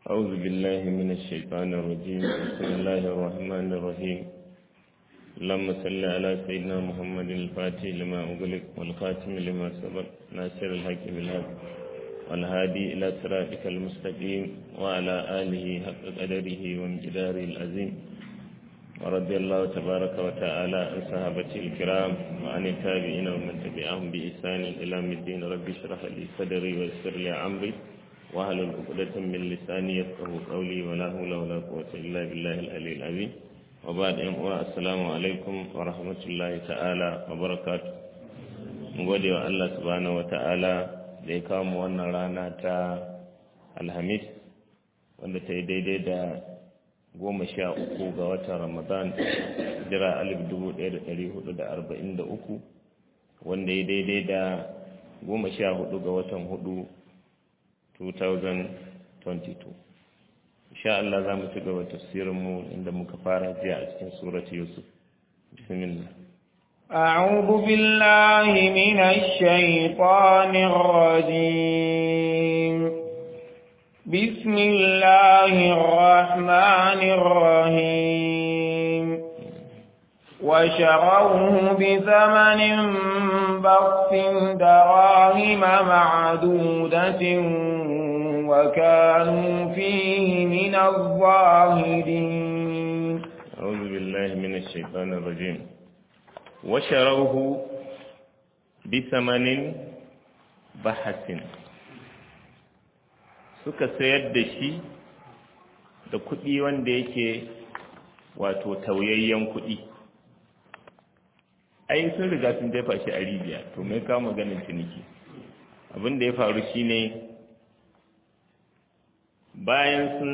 أعوذ بالله من الشيطان الرجيم بسم الله الرحمن الرحيم اللهم صل على سيدنا محمد الفاتح لما أغلق والخاتم لما سبق ناصر الحق بالحق والهادي إلى صراطك المستقيم وعلى آله حق قدره وامتداره العظيم ورضي الله تبارك وتعالى عن صحابته الكرام وعن التابعين ومن تبعهم بإحسان إلى الدين رب اشرح لي صدري ويسر لي أمري واحلل عقدة من لساني يفقه قولي ولا حول ولا قوة إلا بالله العلي العظيم وبعد أن السلام عليكم ورحمة الله تعالى وبركاته gode wa Allah subhanahu wa ta'ala da ya kawo mu wannan rana ta alhamis wanda ta yi daidai da goma sha uku ga watan ramadan jira alif dubu ɗaya da ɗari hudu da arba'in da uku wanda ya daidai da goma sha hudu ga watan hudu 2022 insha Allah za mu ci gaba tafsirinmu inda muka fara jiya a cikin surat yusuf bismillah أعوذ بالله من الشيطان الرجيم بسم الله الرحمن الرحيم وشروه بثمن بخس دراهم معدودة وكانوا فيه من الظاهرين أعوذ بالله من الشيطان الرجيم وشروه بثمن بحث suka sayar da shi da kuɗi wanda yake wato tauyayyen kuɗi ai sun riga sun jefa shi a rijiya to mai kawo maganin ciniki abin da ya faru shine bayan sun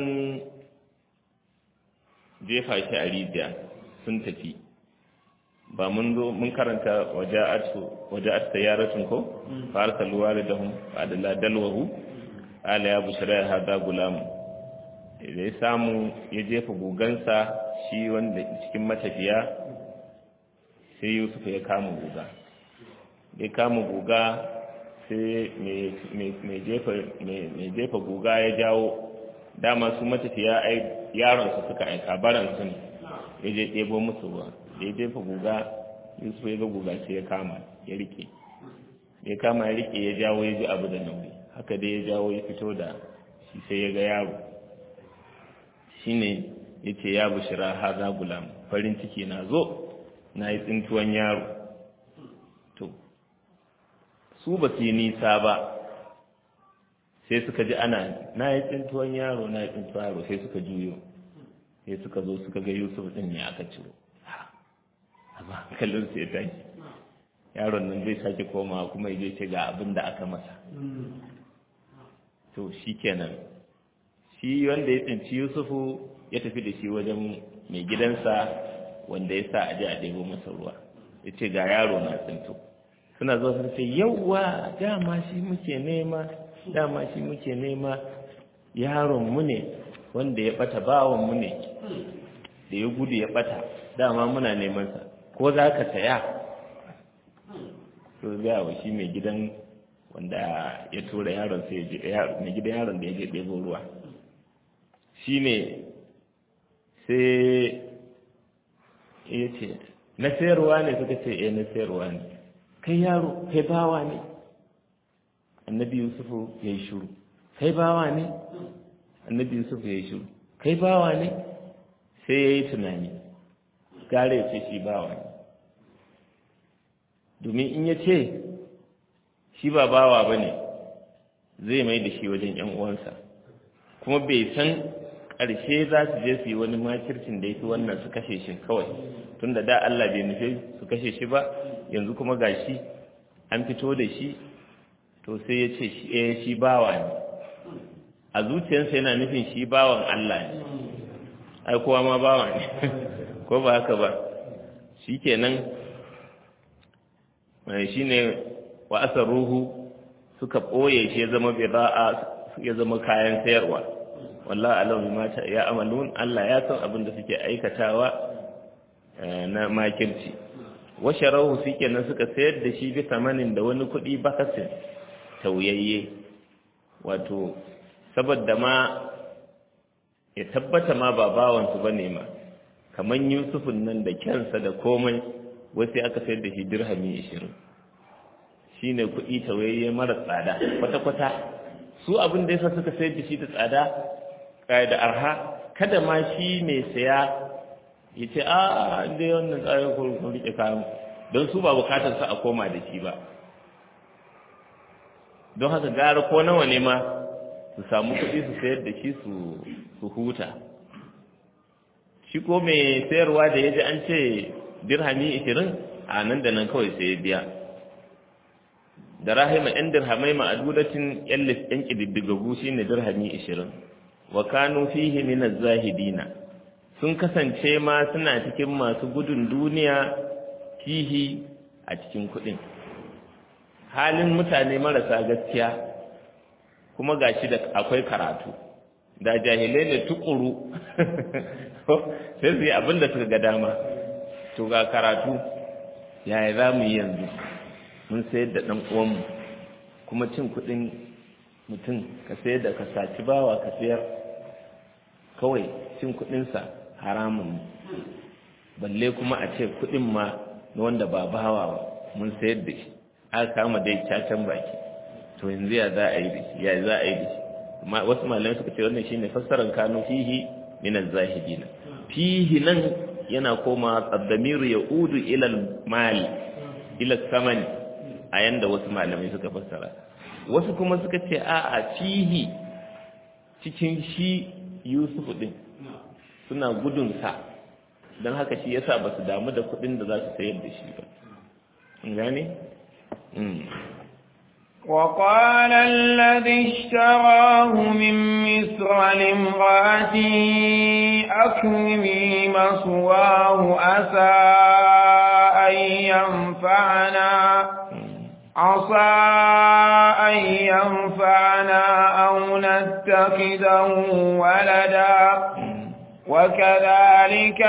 jefa shi a rijiya sun tafi ba mun zo mun karanta waja'at sayaratun ko fa arsalu walidahum fa adalla dalwahu ala ya bushra hada gulam da ya samu ya jefa gugansa shi wanda cikin matafiya sai yusuf ya kama guga ya kama guga sai mai jefa guga ya jawo dama su matafiya ai yaronsu suka aika baransu ne ya je ɗebo musu ruwa da ya jefa guga yusuf ya ga guga sai ya kama ya rike ya kama ya rike ya jawo ya ji abu da nauyi haka dai ya jawo ya fito da shi sai ya ga yaro shine ya ce ya bushira haza gulam farin ciki na zo na yi tsintuwan yaro to su ba su yi nisa ba sai suka ji ana na yi tsintuwan yaro na yi tsintuwan yaro sai suka juyo sai suka zo suka ga yusuf din ne aka ciro amma kallon su ya tashi yaron nan zai sake komawa kuma ya ce ga abin da aka masa to shi kenan shi wanda ya tsinci yusufu ya tafi da shi wajen mai gidansa wanda ya sa aje a ɗebo masa ruwa ya ce ga yaro na tsinto suna zuwa sun ce yauwa dama shi muke nema dama shi muke nema yaron mu ne wanda ya bata bawan mu ne da ya gudu ya bata dama muna neman sa ko za ka saya to ga wa shi mai gidan wanda ya tura yaron sai ya je mai gidan yaron da ya je ɗebo ruwa shine sai ya ce na sayarwa ne suka ce eh na sayarwa ne kai yaro kai bawa ne annabi yusufu ya yi shuru kai bawa ne annabi yusufu ya yi shuru kai bawa ne sai ya yi tunani gare ya ce shi bawa ne domin in ya ce shi ba bawa ba ne zai mai da shi wajen ‘yan uwansa kuma bai san ƙarshe za su je su yi wani makircin da ya fi wannan su kashe shi kawai tun da da Allah bai nufi su kashe shi ba yanzu kuma ga shi an fito da shi to sai ya ce eh shi bawa ne a zuciyarsa yana nufin shi bawan Allah ne ai kowa ma bawa ne ko ba haka ba shi kenan shi ne wa ruhu suka ɓoye shi ya zama bida'a ya zama kayan sayarwa wallah alam mata ya amalun Allah ya san abin da suke aikatawa na makirci wa sharahu nan suka sayar da shi bi tamanin da wani kuɗi bakasin tauyayye wato saboda ma ya tabbata ma ba bawansu ba ne ma kamar yusufun nan da kyansa da komai wasu aka sayar da shi dirhami ishirin shi ne kuɗi tawayayye mara tsada kwata-kwata su abin da yasa suka sayar da shi da tsada da arha kada ma shi mai saya ya ce a inda wannan tsarin kun rike kayan don su ba bukatar sa a koma da shi ba don haka gara ko nawa ne ma su samu kuɗi su sayar da shi su huta shi ko mai sayarwa da ya ji an ce dirhami ishirin a nan da nan kawai sai ya biya da rahima yan dirhamai ma'adudacin yan ƙididdigagu shi ne dirhami ishirin wa kanu fihi min zahidina sun kasance ma suna cikin masu gudun duniya fihi a cikin kuɗin halin mutane marasa gaskiya kuma gashi da akwai karatu da jahilai ne tukuru sai su yi abin da suka ga dama to ga karatu yaya za mu yi yanzu mun sayar da ɗan uwanmu kuma cin kuɗin mutum ka sayar da ka saci bawa ka sayar kawai cin kuɗinsa haramun balle kuma a ce kuɗin ma na wanda ba bawa ba mun sayar da shi aka kama dai cacan baki to yanzu ya za a yi da shi ya za a yi da shi wasu malamai suka ce wannan shine fassarar kanu fihi min az-zahidin fihi nan yana koma qaddamiru yaudu ila al-mali ila samani a yanda wasu malamai suka fassara wasu kuma suka ce a a fihi cikin shi Yusuf din suna gudun sa don haka shi yasa ba su damu da kuɗin da za su sayar da shi ba gane وقال الذي اشتراه من مصر لامرأته أكرمي مثواه أسى أن ينفعنا عسى أن ينفعنا أو نتخذه ولدا وكذلك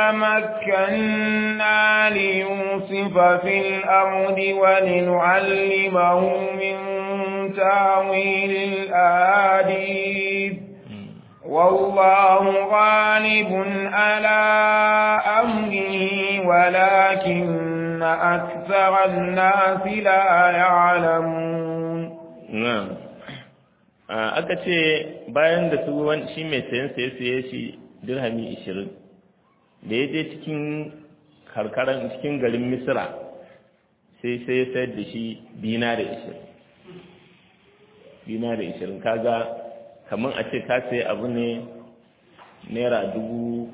مكنا ليوسف في الأرض ولنعلمه من تاويل الآديث والله غالب على أمره ولكن أكثر الناس لا يعلمون نعم aka ce bayan da su shi mai sayan saye saye shi dirhami ishirin da ya je cikin karkaran cikin garin misira sai sai ya sayar da shi dinari ishirin dinari ishirin kaga kamar a ce ka sai abu ne naira dubu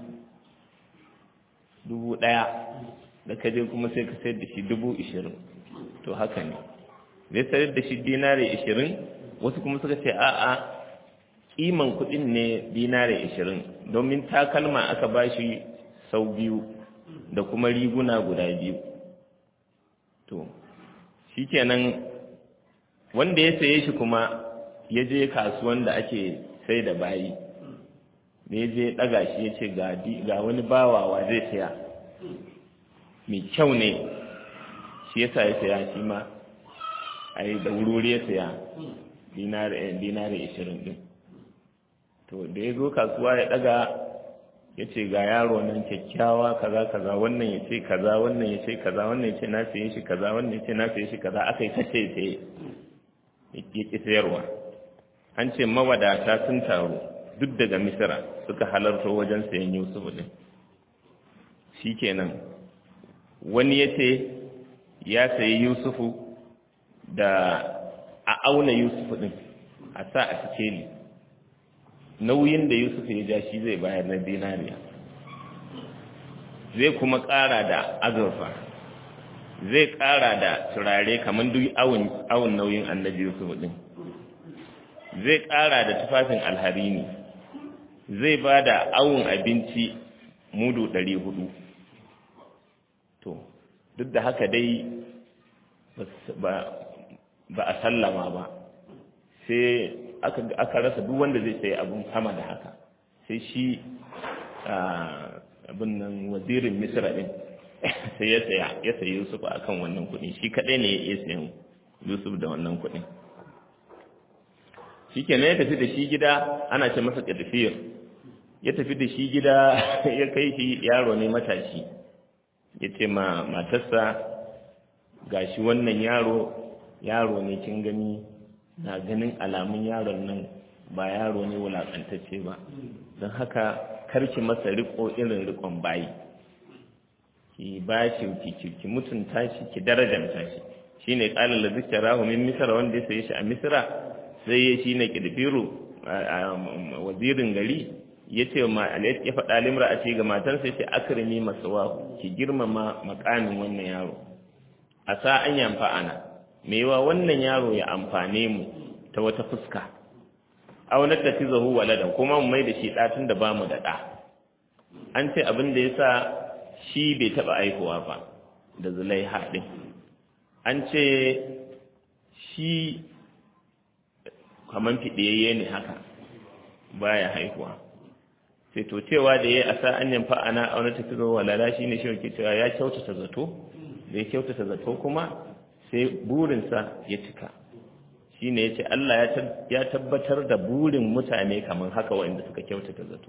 dubu ɗaya da ka je kuma sai ka sayar da shi dubu ishirin to haka ne zai sayar da shi dinari ishirin wasu kuma suka ce a'a kiman kuɗin ne dinari ishirin domin takalma aka ba shi sau biyu da kuma riguna guda biyu to shi kenan wanda ya saye shi kuma ya je kasuwan da ake sai da bayi da ya je ɗaga shi ya ce ga wani bawawa zai saya mai kyau ne shi yasa ya saya shi ma a yi da wurori ya saya dinari ishirin ɗin to da ya zo kasuwa ya ɗaga ya ce ga yaro nan kyakkyawa kaza kaza wannan ya ce kaza wannan ya ce kaza wannan ya ce na saye shi kaza wannan ya ce na saye shi kaza aka yi ta ce saye ya ƙi sayarwa an ce mawadata sun taru duk daga misira suka halarta wajen sayan yusuf din shi kenan wani ya ce ya sayi yusufu da a auna yusufu din a sa a sikeli nauyin da yusuf ya ja shi zai bayar na dinariya zai kuma ƙara da azurfa zai ƙara da turare kamar duk awun nauyin annabi yusuf din zai ƙara da tufafin alharini zai ba da awun abinci mudu ɗari hudu to duk da haka dai ba a sallama ba sai aka rasa duk wanda zai sayi abin sama da haka sai shi abin nan wazirin misra din sai ya saya ya sayi yusuf a kan wannan kuɗi shi kaɗai ne ya iya sayan yusuf da wannan kuɗin shi kenan ya tafi da shi gida ana ce masa ƙadifiyar ya tafi da shi gida ya kai shi yaro ne matashi ya ce ma matarsa gashi wannan yaro yaro ne kin gani na ganin alamun yaron nan ba yaro ne wulaƙantacce ba don haka karki masa riko irin rikon bayi ki ba shi ki mutunta shi ki darajanta shi shine qala la zikra min misra wanda ya saye shi a misra sai ya shine kidfiru wazirin gari yace ma ya faɗa limra a ce ga matarsa yace akrimi masawahu ki girmama makamin wannan yaro a sa an yamfa ana me yawa wannan yaro ya amfane mu ta wata fuska aw na tafizahu waladan kuma mu mai da shi ɗatun da bamu da ɗa an ce abin da yasa shi bai taɓa aihuwa ba da zulaiha ɗin an ce shi kaman fiɗiyayye ne haka baya haihuwa sai to cewa da ya asa an yamfa ana auna tafi zuwa walala shi ne shi ke cewa ya kyautata zato da ya kyautata zato kuma sai burinsa ya cika shi ne ya ce Allah ya tabbatar da burin mutane kamar haka waɗanda suka kyautata zato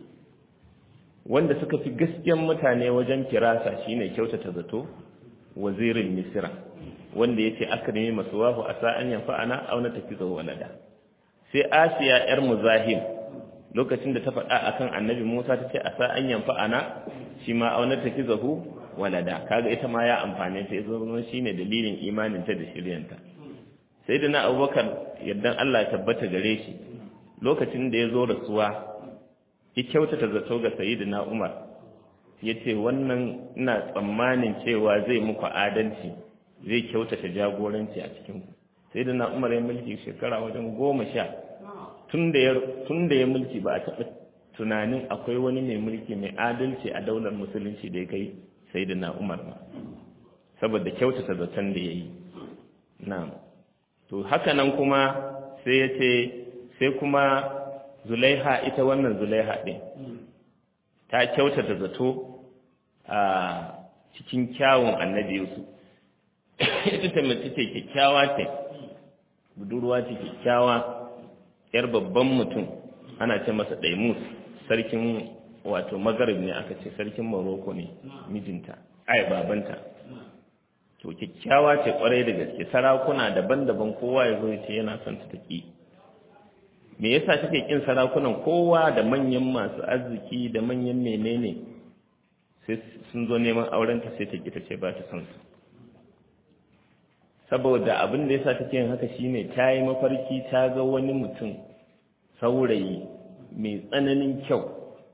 wanda suka fi gaskiyan mutane wajen firasa shine kyautata zato wazirin misira wanda yace akrimi masuwahu asa an yanfa'ana aw na tafizu walada sai asiya yar muzahim lokacin da ta faɗa akan annabi Musa tace asa an yanfa'ana shi ma aw na tafizu walada kaga ita ma ya amfane ta yazo shine dalilin imanin ta da shiryanta sayyidina Abubakar yaddan Allah ya tabbata gare shi lokacin da ya zo rasuwa ya kyautata zato ga sayyidina Umar yace wannan ina tsammanin cewa zai muku adalci zai kyautata jagoranci a cikin ku sayyidina Umar ya mulki shekara wajen goma sha tun da ya tun da ya mulki ba a taɓa tunanin akwai wani mai mulki mai adalci a daular musulunci da ya kai sayyidina Umar ba saboda kyautata zaton da yayi na'am to haka nan kuma sai yace sai kuma zulaiha ita wannan zulaiha ɗin ta kyautata zato a cikin kyawun annabi yusuf ita ta mace ce kyakkyawa ce budurwa ce kyakkyawa yar babban mutum ana ce masa daimus sarkin wato magarib ne aka ce sarkin maroko ne mijinta ai babanta to kyakkyawa ce kwarai da gaske sarakuna daban-daban kowa ya zo ya ce yana son ta taki me yasa take kin sarakunan kowa da manyan masu arziki da manyan menene sai sun zo neman auren ta sai ta ki ta ce ba ta son su saboda abin da yasa take yin haka shine ta yi mafarki ta ga wani mutum saurayi mai tsananin kyau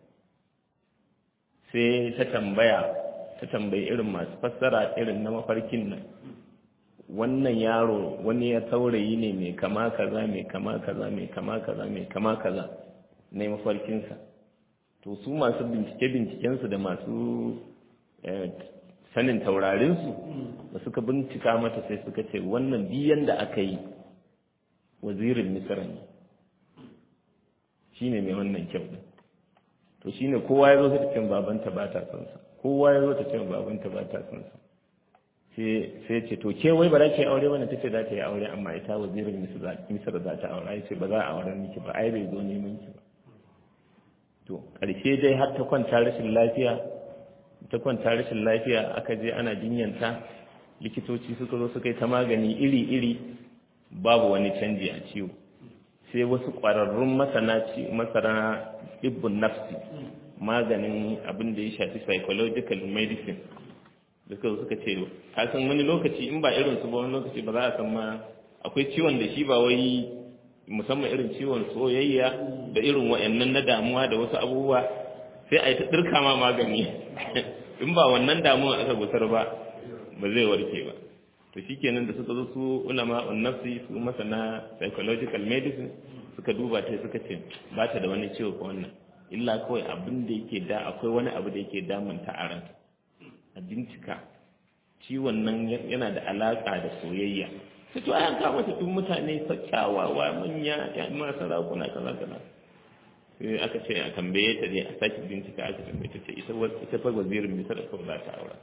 sai ta tambaya ta tambayi irin masu fassara irin na mafarkin nan wannan yaro wani ya taurayi ne mai kama kaza mai kama kaza mai kama kaza mai kama kaza na mafarkinsa to su masu bincike-bincikensu da masu sanin taurarinsu da suka bincika mata sai suka ce wannan biyan da aka yi wazirin misira ne shi ne mai wannan kyau ɗin to shi ne kowa ya zo ta ce babanta ba ta son sa kowa ya zo ta ce babanta ba ta son sa sai ce to ke wai ba za ki yi aure bane tace za ta yi aure amma ita wazirin misir za ta aure sai ba za a auren miki ba ai bai zo neman ki ba to ƙarshe dai har ta kwanta rashin lafiya ta kwanta rashin lafiya aka je ana jinyanta likitoci suka zo suka yi ta magani iri-iri babu wani canji a ciwo sai wasu ƙwararrun masana masana ibbun nafsi maganin abin da ya shafi psychological medicine suka zo suka ce ka san wani lokaci in ba irin su ba wani lokaci ba za a san ma akwai ciwon da shi ba wai musamman irin ciwon soyayya da irin wa'annan na damuwa da wasu abubuwa sai a yi ta ɗirka ma magani in ba wannan damuwa aka gusar ba ba zai warke ba to shikenan da suka zo su ulama nafsi su masana psychological medicine suka duba ta suka ce ba ta da wani ciwo ko wannan illa kawai abin da yake da akwai wani abu da yake damunta a ranta a bincika ciwon nan yana da alaƙa da soyayya sai to ayan kama ta tun mutane kyawawa manya ya ma sarakuna kaza kaza sai aka ce a tambaye ta dai a sake bincika aka tambaye ta ce ita ita fa wazirin misar kawai za ta aura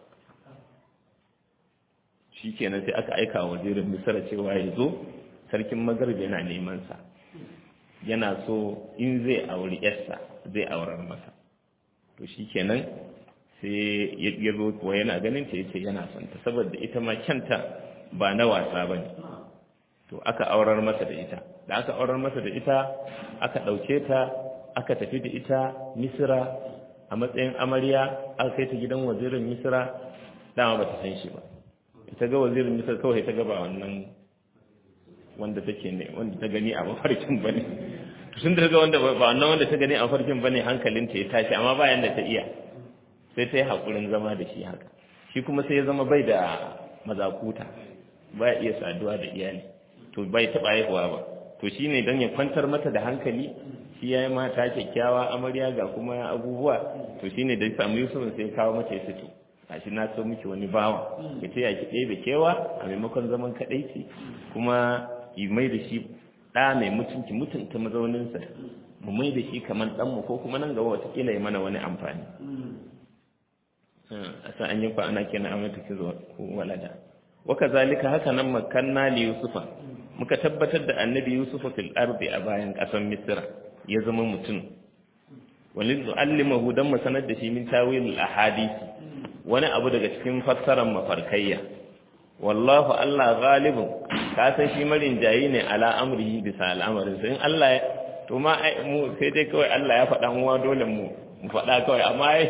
shikenan sai aka aika wa wazirin misar cewa ya zo sarkin magarib yana neman sa yana so in zai auri yarsa zai aurar masa to shikenan sai ya zo kuwa yana ganin ta yace yana son ta saboda ita ma kyanta ba na wasa bane to aka aurar masa da ita da aka aurar masa da ita aka ɗauke ta aka tafi da ita misira a matsayin amarya aka kai ta gidan wazirin misira dama ba ta san shi ba ita ga wazirin misira kawai ta gaba wannan wanda take ne wanda ta gani a mafarkin bane tun da ga wanda ba wannan wanda ta gani a mafarkin bane hankalinta ya tashi amma bayan da ta iya sai ta yi haƙurin zama da shi haka shi kuma sai ya zama bai da mazakuta ba ya iya saduwa da iyali to bai taɓa haihuwa ba to shi ne don ya kwantar mata da hankali shi ya yi mata kyakkyawa amarya ga kuma abubuwa to shi ne da ya samu yusuf sai kawo mata ya fito a shi na so miki wani bawa ya ce ya ki ɗebe kewa a maimakon zaman kaɗaici kuma yi mai da shi ɗa mai mutunci mutunta mazauninsa mu mai da shi kamar ɗanmu ko kuma nan gaba watakila ya mana wani amfani a sa an yi kwa ana kenan a mata kizo walada waka zalika haka nan makanna li yusufa muka tabbatar da annabi yusufa fil ardi a bayan ƙasar misra ya zama mutum walin zu'allimahu dan mu sanar da shi min tawil ahadisi wani abu daga cikin fassarar mafarkayya wallahu Allah ghalibun ka san shi marin jayi ne ala amrihi bisa al'amarin in Allah ya to ma mu sai dai kawai Allah ya faɗa mu dole mu mu faɗa kawai amma ai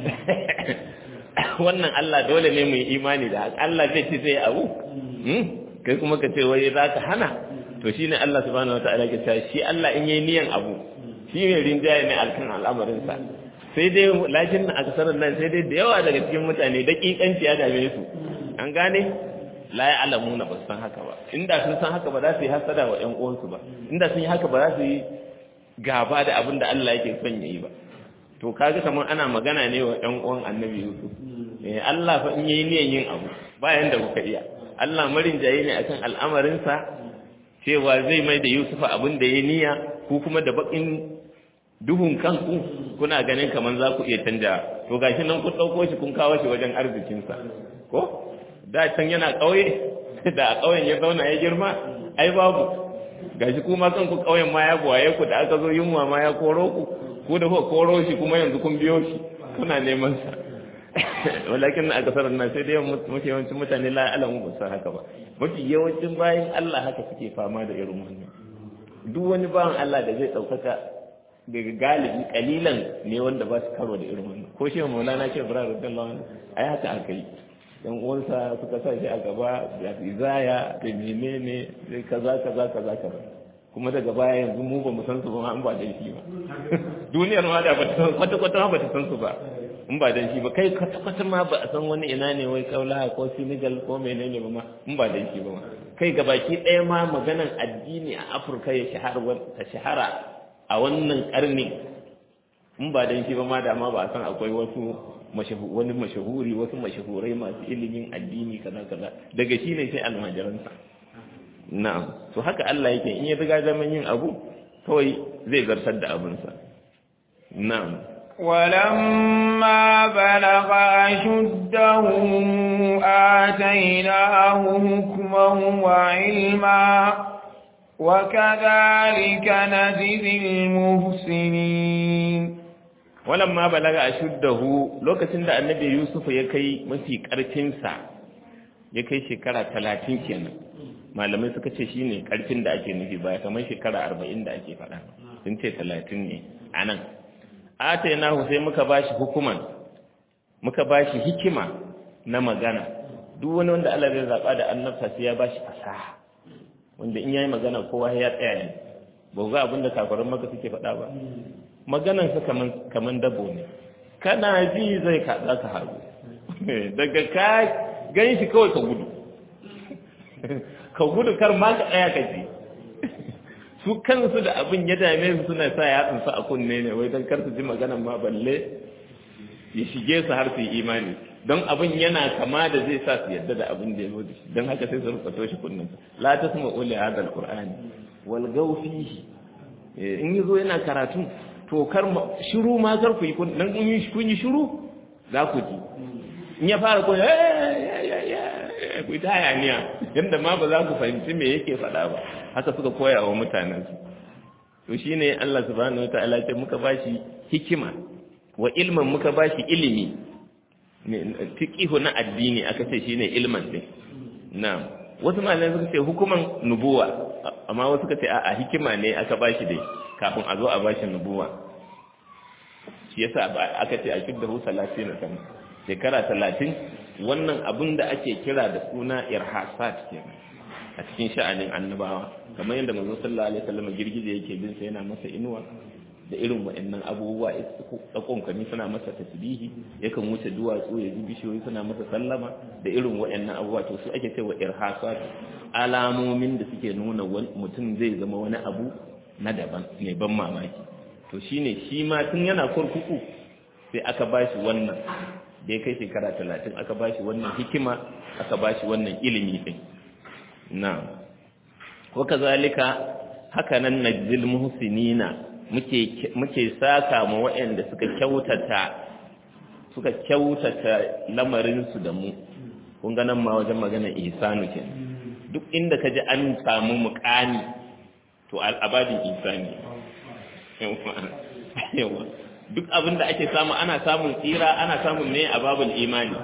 wannan Allah dole ne mu yi imani da haka Allah zai ce zai abu kai kuma ka ce wai za ka hana to shine Allah subhanahu wataala ke cewa shi Allah in yayi niyan abu shi ne rinjaye ne alkan al'amarinsa sai dai lakin a kasar nan sai dai da yawa daga cikin mutane daƙiƙanci ya dame su an gane la ya alamu na ba san haka ba inda sun san haka ba za su yi hasada wa ƴan uwansu ba inda sun yi haka ba za su yi gaba da abin da Allah yake son ya yi ba to kaga kamar ana magana ne wa ƴan uwan annabi Yusuf eh Allah fa in yayi niyan yin abu bayan da kuka iya Allah marin jaye ne akan al'amarinsa cewa zai mai da Yusuf abin da ya niyya ku kuma da bakin duhun kanku kuna ganin kamar za ku iya canja to gashi nan kun ɗauko shi kun kawo shi wajen arzikinsa ko da can yana ƙauye da a ƙauyen ya zauna ya girma ai babu gashi kuma kanku ƙauyen ma ya gwaye ku da aka zo yunwa ma ya koro ku ku da kuka koro shi kuma yanzu kun biyo shi kuna neman sa walakin a kasar nan sai dai mafi yawancin mutane la alamu ba san haka ba mafi yawancin bayan Allah haka suke fama da irin wannan duk wani bawan Allah da zai ɗaukaka daga galibi kalilan ne wanda ba su karo da irin wannan ko shi maulana ce bura radiyallahu anhu ai haka aka yi yan uwansa suka sa shi a gaba da izaya da menene sai kaza kaza kaza kaza kuma daga baya yanzu mu ba mu san su ba an ba da shi ba duniyar ma da ba ta san kwata kwata ma ba ta san su ba in ba dan shi ba kai kwata kwata ma ba a san wani ina ne wai kaula ko Senegal ko menene ba ma in ba dan shi ba ma kai gabaki ɗaya ma maganan addini a Afirka ya shahara ta shahara a wannan karni in ba dan shi ba ma da ma ba a san akwai wasu wani mashahuri wasu mashahurai masu ilimin addini kaza kaza daga shi ne sai almajiransa na'am to haka Allah yake in ya riga zaman yin abu kawai zai zartar da abinsa na'am ولما بلغ أشده آتيناه حكما وعلما وكذلك نجزي المحسنين ولما بلغ أشده لوكacin da annabi Yusuf ya kai mafi karfin sa ya kai shekara 30 kenan malamai suka ce shine karfin da ake nufi ba kamar shekara 40 da ake faɗa sun ce 30 ne anan atainahu sai muka bashi hukuman muka bashi hikima na magana duk wani wanda Allah zai zaba da annabta sai ya bashi fasaha wanda in yayi magana kowa ya tsaya ne ba ga abin da kafirin maka suke faɗa ba maganan sa kaman kaman dabo ne kana ji zai ka za ka haru daga ka gan shi kawai ka gudu ka gudu kar ma ka tsaya ka ji su kansu da abin ya dame su suna sa yatsun su a kunne ne wai don kar su ji maganan ma balle ya shige su har su yi imani don abin yana kama da zai sa su yadda da abin da ya zo da shi don haka sai su rubuta shi kunnen su la tasma'u li hadha alqur'ani wal gaw fihi in yazo yana karatu to kar shiru ma kar ku yi kun dan kun yi kun yi shiru za ku ji in ya fara kun ku ta hayaniya yadda ma ba za ku fahimci me yake faɗa ba haka suka koya wa mutanensu to shine Allah subhanahu wataala ce muka bashi hikima wa ilman muka bashi ilimi fiqihu na addini aka ce shine ilman din na'am wasu malamai suka ce hukuman nubuwa amma wasu suka ce a'a hikima ne aka bashi dai kafin a zo a bashi nubuwa shi yasa aka ce a shiddahu 30 sana shekara 30 wannan abin da ake kira da suna irhasat kenan a cikin sha'anin annabawa kamar yadda manzo sallallahu alaihi wasallam girgije yake bin sa yana masa inuwa da irin waɗannan abubuwa tsakon kami suna masa tasbihi yakan wuce duwatsu ya ji bishiyoyi suna masa sallama da irin waɗannan abubuwa to su ake cewa irhasat alamomin da suke nuna mutum zai zama wani abu na daban mai ban mamaki to shine shi ma tun yana kurkuku sai aka bashi wannan da ya kai shekara talatin aka bashi wannan hikima aka bashi wannan ilimi din na wa kazalika haka nan najzil muhsinina muke muke saka ma waɗanda suka kyautata suka kyautata lamarin su da mu kun ga nan ma wajen magana ihsanu ke duk inda kaji an samu muƙani to al'abadin ihsani yawa duk abin da ake samu ana samun tsira ana samun ne a babul imani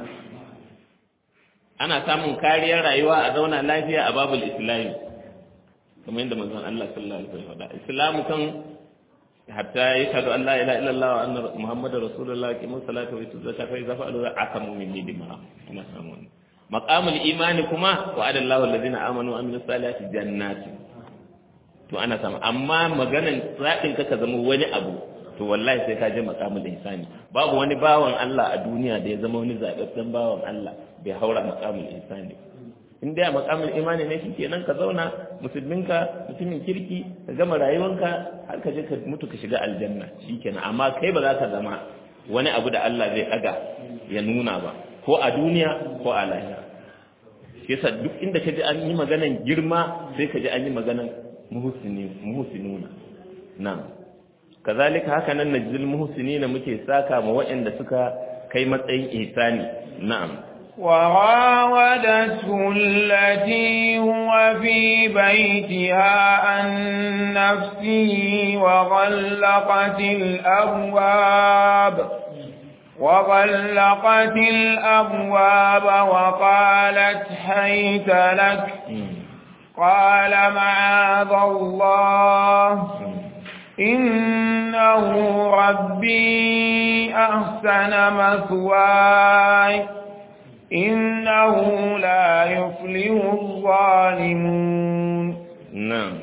ana samun kariyar rayuwa a zauna lafiya a babul islami kamar yadda manzon Allah sallallahu alaihi wasallam faɗa islamu kan hatta yashhadu an la ilaha illallah wa anna muhammadar rasulullah qimu salata wa yutu zakata fa idza fa'alu akamu min dima ana samun maqamul imani kuma wa adallahu alladhina amanu wa amilus salihati jannatin to ana samu amma maganan zaɓin ka ka zama wani abu to wallahi sai ka je maqamul ihsani babu wani bawan Allah a duniya da ya zama wani zaɓaɓɓen bawan Allah bai haura maqamul ihsani in dai a maqamul imani ne shikenan ka zauna musulminka mutumin kirki ka gama rayuwanka har ka je ka mutu ka shiga aljanna shikenan amma kai ba za ka zama wani abu da Allah zai ɗaga ya nuna ba ko a duniya ko a lahira shi yasa duk inda ka ji an yi maganan girma sai ka ji an yi maganan muhsinuna na'am kazalika haka nan najzil muhsinina muke saka ma waɗanda suka kai matsayin ihsani na'am وراودته التي هو في بيتها عن نفسه وغلقت الأبواب وغلقت الأبواب وقالت حيت لك قال معاذ الله إنه ربي أحسن مثواي إنه لا يفلح الظالمون نعم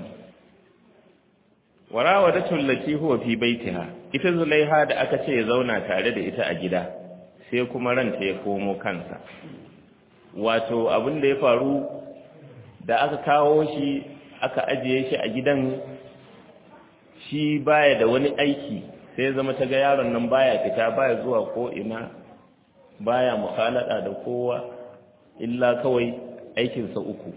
وراودته التي هو في بيتها ita zulaiha da aka ce ya zauna tare da ita a gida sai kuma ranta ya komo kansa wato abin da ya faru da aka kawo shi aka ajiye shi a gidan shi baya da wani aiki sai ya zama ta ga yaron nan baya fita baya zuwa ko ina baya mukhalada da kowa illa kawai aikinsa uku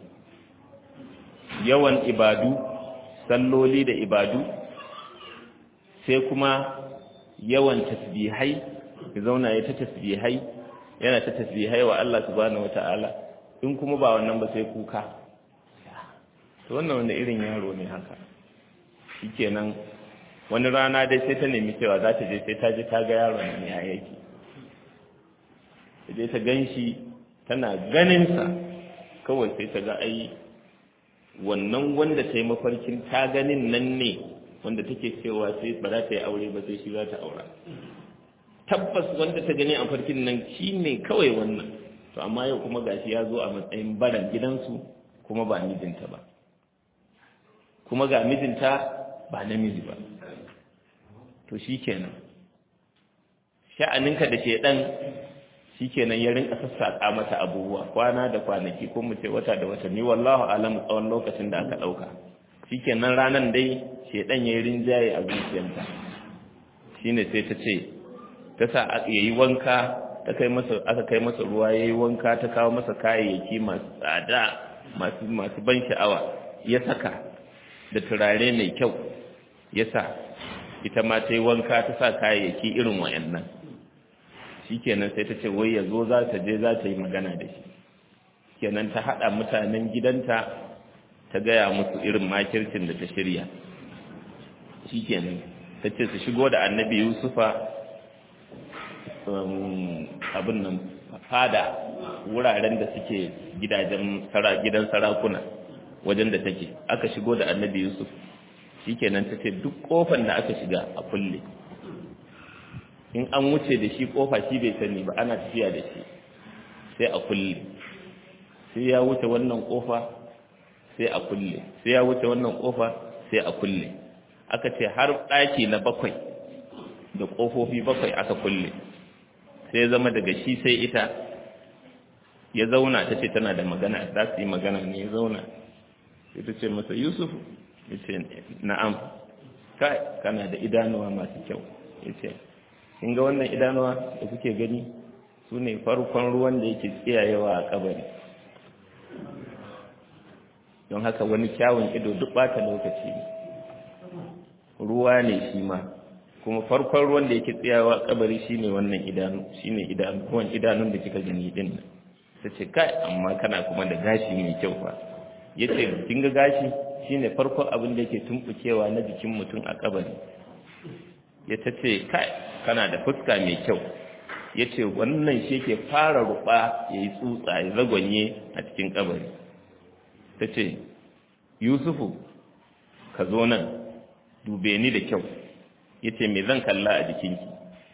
yawan ibadu salloli da ibadu sai kuma yawan tasbihai ya zauna ya ta tasbihai yana ta tasbihai wa Allah subhanahu wataala in kuma ba wannan ba sai kuka to wannan wanda irin yaro ne haka shikenan wani rana dai sai ta nemi cewa za ta je sai ta je ta ga yaron ne ya yake sai ta ganshi tana ganinsa kawai sai ta ga ai wannan wanda ta yi mafarkin ta ganin nan ne wanda take cewa sai ba za ta yi aure ba sai shi za ta aura tabbas wanda ta gani a farkin nan shi ne kawai wannan to amma yau kuma gashi ya zo a matsayin baran gidansu kuma ba mijinta ba kuma ga mijinta ba namiji ba to shi kenan sha'aninka da shedan shi kenan ya rinka sassaƙa mata abubuwa kwana da kwanaki ko mu ce wata da watanni wallahu alamu tsawon lokacin da aka ɗauka shi kenan ranar dai shedan ya yi rinjaye a zuciyarta shine sai ta ce ta sa ya yi wanka ta kai masa aka kai masa ruwa ya yi wanka ta kawo masa kayayyaki masu tsada masu masu ban sha'awa ya saka da turare mai kyau ya sa ita ma ta yi wanka ta sa kayayyaki irin wayannan shikenan sai ta ce wai ya zo za ta je za ta yi magana da shi kenan ta haɗa mutanen gidanta ta gaya musu irin makircin da ta shirya shikenan ta ce su shigo da annabi yusufa abin nan fada wuraren da suke gidajen gidan sarakuna wajen da take aka shigo da annabi yusuf shikenan ta ce duk kofar da aka shiga a kulle in an wuce da shi kofa shi bai sani ba ana tafiya da shi sai a kulle sai ya wuce wannan kofa sai a kulle sai ya wuce wannan kofa sai a kulle aka ce har ɗaki na bakwai da ƙofofi bakwai aka kulle sai zama daga shi sai ita ya zauna ta ce tana da magana za su yi magana ne ya zauna sai ta ce masa yusuf ya ce na'am kai kana da idanuwa masu kyau ya ce in ga wannan idanuwa da kuke gani su ne farkon ruwan da yake tsiyayewa a kabari don haka wani kyawun ido duk bata lokaci ne ruwa ne shi ma kuma farkon ruwan da yake tsayawa kabari shine wannan idanu shine idanu kuma idanun da kika gani din nan tace kai amma kana kuma da gashi mai kyau fa yace kin ga gashi shine farkon abin da yake tumbukewa na jikin mutum a kabari ya tace kai kana da fuska mai kyau yace wannan shi yake fara ruba yayi tsutsa ya zagwanye a cikin kabari tace yusufu ka zo nan dube ni da kyau ya ce me zan kalla a jikinki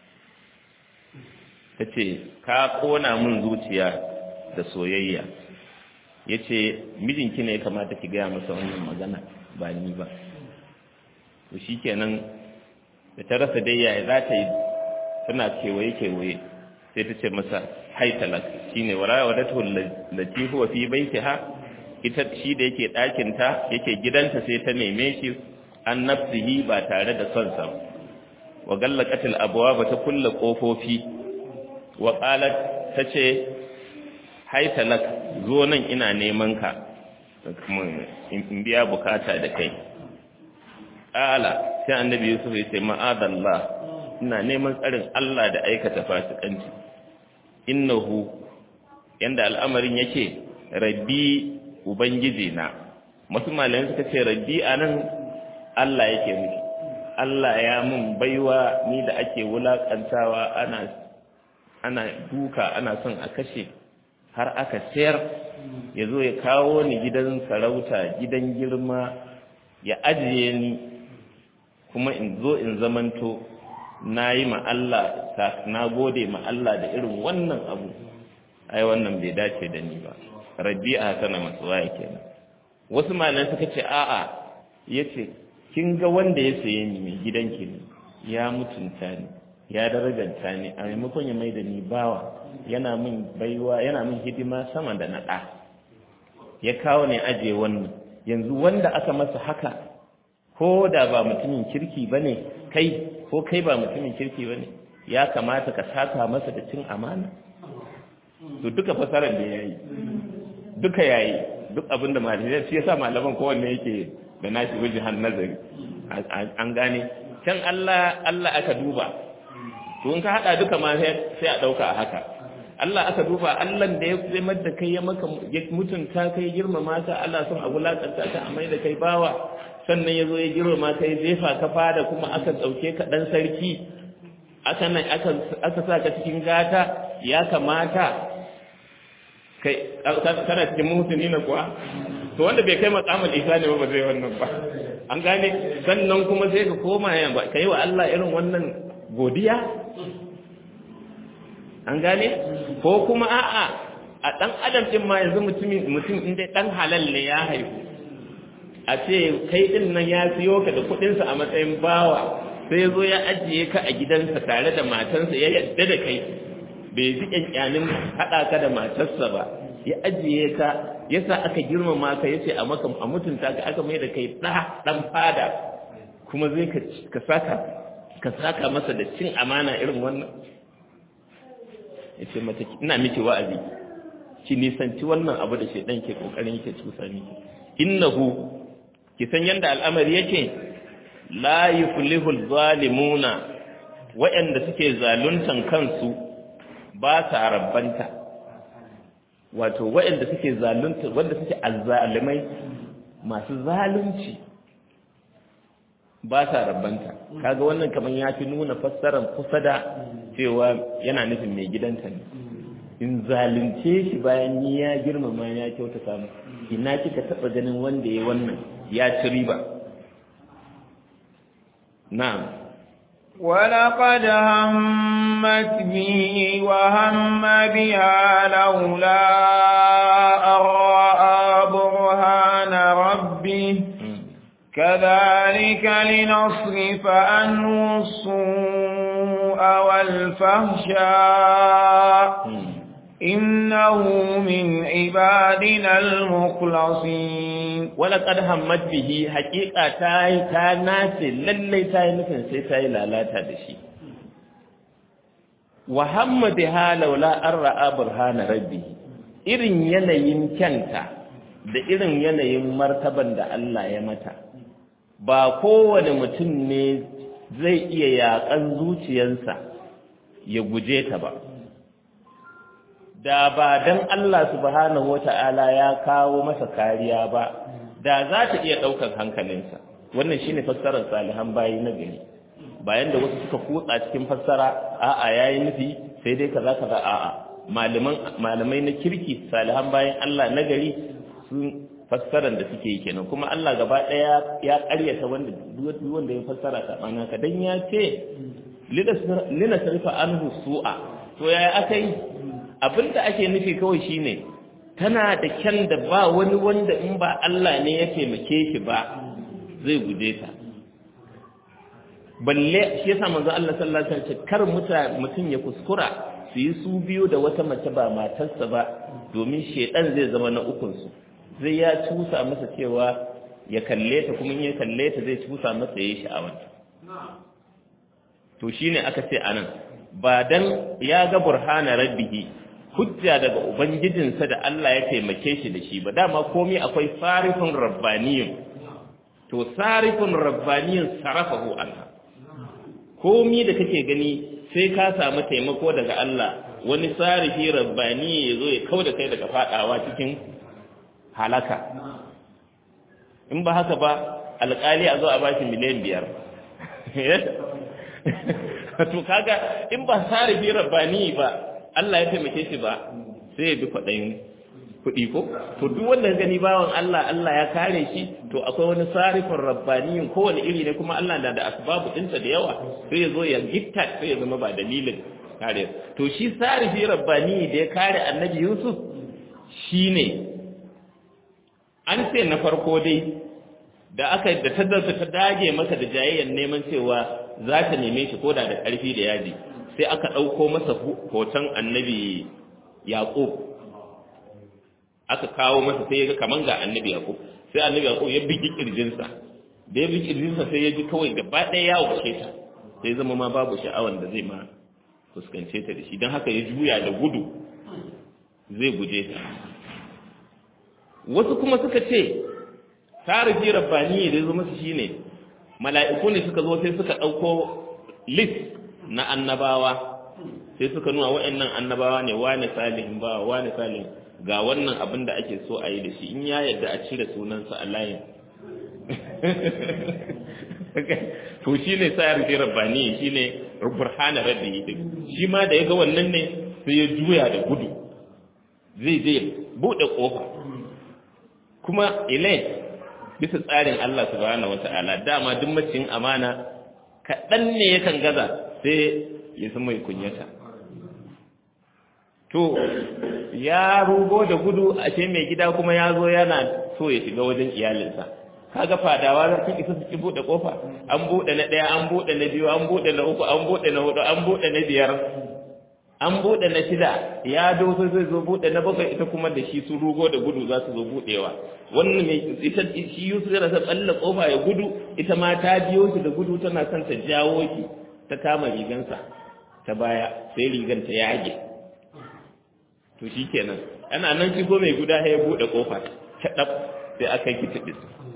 ta ce ka kona min zuciya da soyayya ya ce mijinki ne ya kamata ki gaya masa wannan magana ba ni ba to shi kenan da ta rasa dai yaya za ta yi tana kewaye-kewaye sai ta ce masa haitalak shi ne wara wadatu lati huwa fi baitiha ita shi da yake ɗakinta yake gidanta sai ta neme shi an nafsihi ba tare da son sa wa gallaqatil abwaba ta kulle kofofi wa qalat tace haita lak zo nan ina neman ka in biya bukata da kai qala sai annabi yusuf ya ce ma'adallah ina neman tsarin Allah da aikata fasikanci innahu yanda al'amarin yake rabbi ubangiji na masu malayen suka ce rabbi anan Allah yake miki Allah ya mun baiwa ni da ake wulakantawa ana ana duka ana son a kashe har aka sayar ya zo ya kawo ni gidan sarauta gidan girma ya ajiye ni kuma in zo in zamanto na yi ma Allah na gode ma Allah da irin wannan abu ai wannan bai dace da ni ba rabi'a tana matsuwa kenan wasu malan suka ce a'a yace kin ga wanda ya saye ni mai gidanki ne ya mutunta ni ya darajanta ni a maimakon ya mai da ni bawa yana min baiwa yana min hidima sama da na ɗa ya kawo ne aje wannan yanzu wanda aka masa haka ko da ba mutumin kirki ba ne kai ko kai ba mutumin kirki ba ne ya kamata ka saka masa da cin amana to duka fasarar da ya yi duka ya yi duk abin da malamai shi yasa malaman kowanne yake da nashi wajen nazari an gane can Allah Allah aka duba to in ka hada duka ma sai a dauka a haka Allah aka duba Allah da ya zai da kai ya maka ya mutunta kai girmama ka Allah son a wulakanta ka a mai da kai bawa sannan ya zo ya girmama kai zefa ka fada kuma aka dauke ka dan sarki aka nan aka aka sa ka cikin gata ya kamata kai kana cikin mutuni na kuwa to wanda bai kai makamul isa ne ba zai wannan ba an gane sannan kuma sai ka koma ya ba kai wa Allah irin wannan godiya an gane ko kuma a'a a dan adam din ma yanzu mutumin mutum inda dan halal ne ya haihu a ce kai din nan ya siyo ka da kudin sa a matsayin bawa sai zo ya ajiye ka a gidansa tare da matansa ya yadda da kai bai ji kyankyanin haɗa ka da matarsa ba ya ajiye ka yasa aka girmama ka yace a maka a mutunta ka aka mai da kai ɗa ɗan fada kuma zai ka saka ka saka masa da cin amana irin wannan yace mata ina miki wa'azi ki nisanci wannan abu da shedan ke kokarin yake cusa miki innahu ki san yanda al'amari yake la yuflihul zalimuna wa'anda suke zaluntan kansu ba sa rabbanta wato waɗanda suke zalunta wanda suke azzalimai masu zalunci ba sa rabbanta kaga wannan kaman ya fi nuna fassarar kusa da cewa yana nufin mai gidanta ne in zalunce shi bayan ni ya girmama ya kyauta samu ina kika taba ganin wanda ya wannan ya ci riba na'am ولقد همت به وهم بها لولا أن رأى برهان ربه كذلك لنصرف عنه السوء والفحشاء إنه من عبادنا المخلصين ولقد همت به حقيقة تاي تاناس للي تاي نفن سي تاي لالاتا دشي وهم بها لولا أن رأى برهان ربه irin yanayin kyanta da irin yanayin martaban da Allah ya mata ba kowane mutum ne zai iya yaƙan zuciyarsa ya guje ta ba da ba dan Allah subhanahu wata'ala ya kawo masa kariya ba da za ta iya ɗaukar hankalinsa wannan shine fassarar salihan bayi na gari bayan da wasu suka kutsa cikin fassara a'a yayi nufi sai dai kaza kaza a'a malaman malamai na kirki salihan bayan Allah na gari sun fassarar da suke yi kenan kuma Allah gaba ɗaya ya ƙaryata wanda duk wanda ya fassara sabana ka dan ya ce lina sarfa anhu su'a to yaya aka yi abinda ake nufi kawai shine tana da kyan da ba wani wanda in ba Allah ne ya taimake shi ba zai guje ta balle shi yasa manzo Allah sallallahu alaihi wasallam kar mutum ya kuskura su yi su biyu da wata mace ba matarsa ba domin shedan zai zama na ukun su zai ya cusa masa cewa ya kalle ta kuma in ya kalle ta zai cusa masa yayi sha'awanta to shine aka ce anan ba dan ya ga burhana rabbihi hujja daga ubangijinsa da Allah ya taimake shi da shi ba dama komai akwai sarifin rabbaniyun to sarifin rabbaniyun sarafahu anha komai da kake gani sai ka samu taimako daga Allah wani sarifi rabbani ya zo ya kauda kai daga fadawa cikin halaka in ba haka ba alƙali a zo a bashi miliyan biyar to kaga in ba sarifi rabbani ba Allah ya taimake shi ba sai ya bi kwaɗayin kuɗi ko to duk wanda gani bawan Allah Allah ya kare shi to akwai wani sarifin rabbaniyin kowane iri ne kuma Allah na da asbabu ɗinsa da yawa sai ya zo ya gitta sai ya zama ba dalilin kare to shi sarifi rabbani da ya kare annabi Yusuf shine an ce na farko dai da aka da ta ta dage masa da jayayyan neman cewa za ta neme shi koda da ƙarfi da yaji sai aka ɗauko masa hoton annabi yaƙub aka kawo masa sai ya ga kaman ga annabi yaƙub sai annabi yaƙub ya bigi ƙirjinsa da ya bigi ƙirjinsa sai ya ji kawai gaba ɗaya ya wuce ta sai zama ma babu sha'awan da zai ma fuskance ta da shi don haka ya juya da gudu zai guje ta wasu kuma suka ce tarihi rabbani da ya zama su shine mala'iku ne suka zo sai suka ɗauko list na annabawa sai suka nuna wa'annan annabawa ne wane salihin ba wane salihin ga wannan abin da ake so a yi da shi in ya yadda a cire sunansa a layin to shi ne sa yarfi rabbani shi ne burhana rabbi shi ma da ya ga wannan ne sai ya juya da gudu zai je buɗe ƙofa kuma ilai bisa tsarin Allah subhanahu wata'ala dama duk macin amana kaɗan ne yakan gaza sai ya san mai kunyata to ya rugo da gudu a ce mai gida kuma ya zo yana so ya shiga wajen iyalinsa kaga fadawa za su isa su ki buɗe ƙofa an buɗe na ɗaya an buɗe na biyu an buɗe na uku an buɗe na hudu an buɗe na biyar an buɗe na shida ya doso zai zo buɗe na bakwai ita kuma da shi su rugo da gudu za su zo buɗewa wannan mai ita shi Yusuf yana son tsalla kofa ya gudu ita ma ta biyo shi da gudu tana son ta jawo shi ta kama rigansa ta baya sai rigan ta yage to shikenan ana nan shigo mai guda ya buɗe kofa ta dab sai aka yi kitibis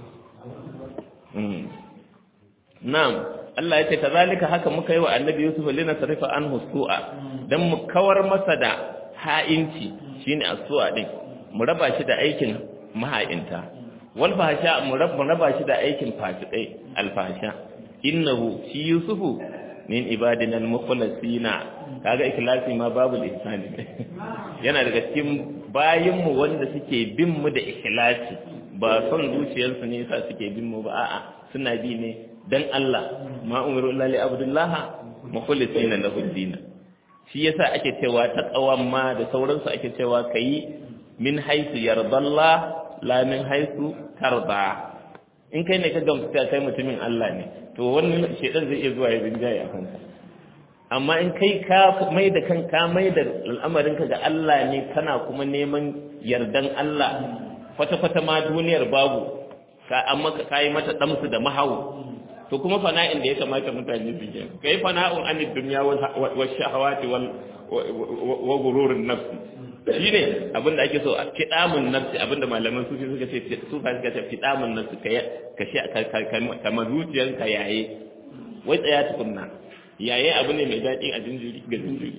na'am Allah ya ce kazalika haka muka yi wa annabi Yusuf lina sarifa anhu su'a dan mu kawar masa da ha'inci shine as-su'a din mu raba shi da aikin maha'inta wal fahsha mu raba shi da aikin fasikai al-fahsha innahu shi yusufu min ibadina al-mukhlasina kaga ikhlasi ma babu ihsani yana daga cikin bayinmu wanda suke bin mu da ikhlasi ba son zuciyarsu ne yasa suke bin mu ba a'a suna bi ne dan Allah ma umiru illa li abdullaha mukhlisina lahu din shi yasa ake cewa taqawan ma da sauransu ake cewa kai min haisu yardallah la min haisu tarda in kai ne ka gamsu kai mutumin Allah ne to wannan shedan zai iya zuwa ya rinjaye a kanka amma in kai ka mai da kanka mai da al'amarinka ga Allah ne kana kuma neman yardan Allah kwata-kwata ma duniyar babu ka amma ka kai mata damsu da mahawu to kuma fana'in da ya kamata mutane su yi kai fana'un anid dunya wa shahawati wal wa gururun nafsi shine abinda ake so fidamun nafsi abinda malaman sufi suka ce su fa suka ce fidamun nafsi ka ka shi ka mazuciyanka yaye wai tsaya tukunna yaye abu ne mai daɗi a jinjiri ga jinjiri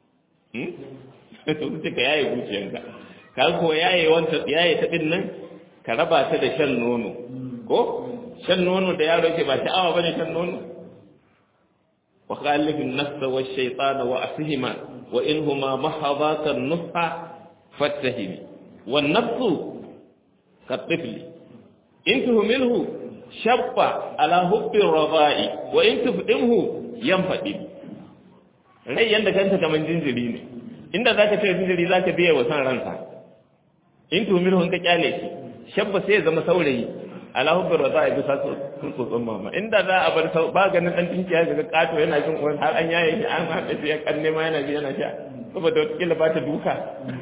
to kuce ka yaye zuciyanka ka ko yaye wanta yaye ta din nan ka raba ta da shan nono ko shan nono da yaro yake ba sha'awa bane shan nono wa khalifin nafsa wa shaytana wa asihima wa inhuma mahadaka nusha fattahimi wan nafsu ka tifli in tuhmilhu shabba ala hubbi radai wa in tufdimhu yanfadi rai yanda kanta kaman jinjiri ne inda zaka ce jinjiri zaka biya wa san ransa in tuhmilhu ka kyale shi shabba sai ya zama saurayi ala hubbi radai bisa sun tsotson mama inda za a bar sau ba ganin dan dinki ya ga kato yana jin uwan har an yaye shi an haɗa shi ya kanne ma yana ji yana sha saboda wata kila ba ta duka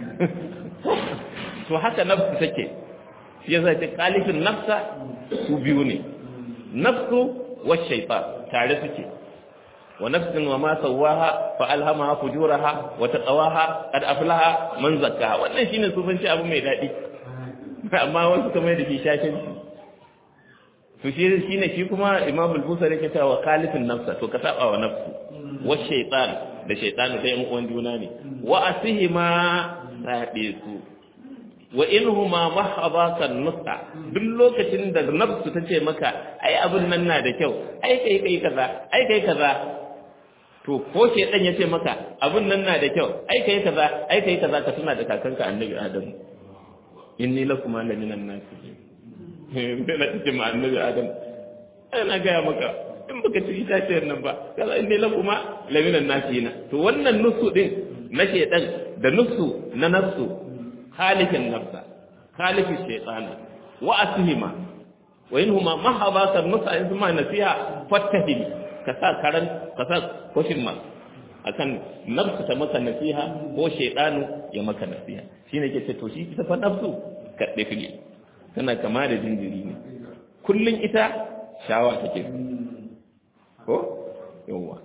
to haka nafsu take shi yasa ce kalifin nafsa su biyu ne nafsu wa shaytan tare suke wa nafsin wa ma sawaha fa alhamaha fujuraha wa taqawaha qad aflaha man zakkaha wannan shine sufanci abu mai dadi amma wasu kamar da shi shashin to shi shine shi kuma imam al-busari yake cewa kalifin nafsa to ka saba wa nafsu wa shaytan da shaytan da yan uwan juna ne wa asihima sabe su wa inhuma mahadaka nusa duk lokacin da nafsu ta ce maka ai abin nan na da kyau ai kai kai kaza ai kai kaza to ko ke dan yace maka abin nan na da kyau ai kai kaza ai kai kaza ka tuna da kakanka annabi adam inni lakum la minan nasi na cikin ma annabi adam ana gaya maka in baka ci itaciyar nan ba kaza inni lakum la minan nasi to wannan nusu din na shedan da nusu na nafsu khaliqin nafsa khaliqi shaytana wa asihima wa inhuma mahabata nusa in ma nasiha fattahim ka sa karan ka sa koshin ma akan nafsu ta maka nasiha ko shaytanu ya maka nasiha shine ke ce to shi ta fa nafsu ka dafi tana kama da jinjiri ne kullun ita shawa take ko yawa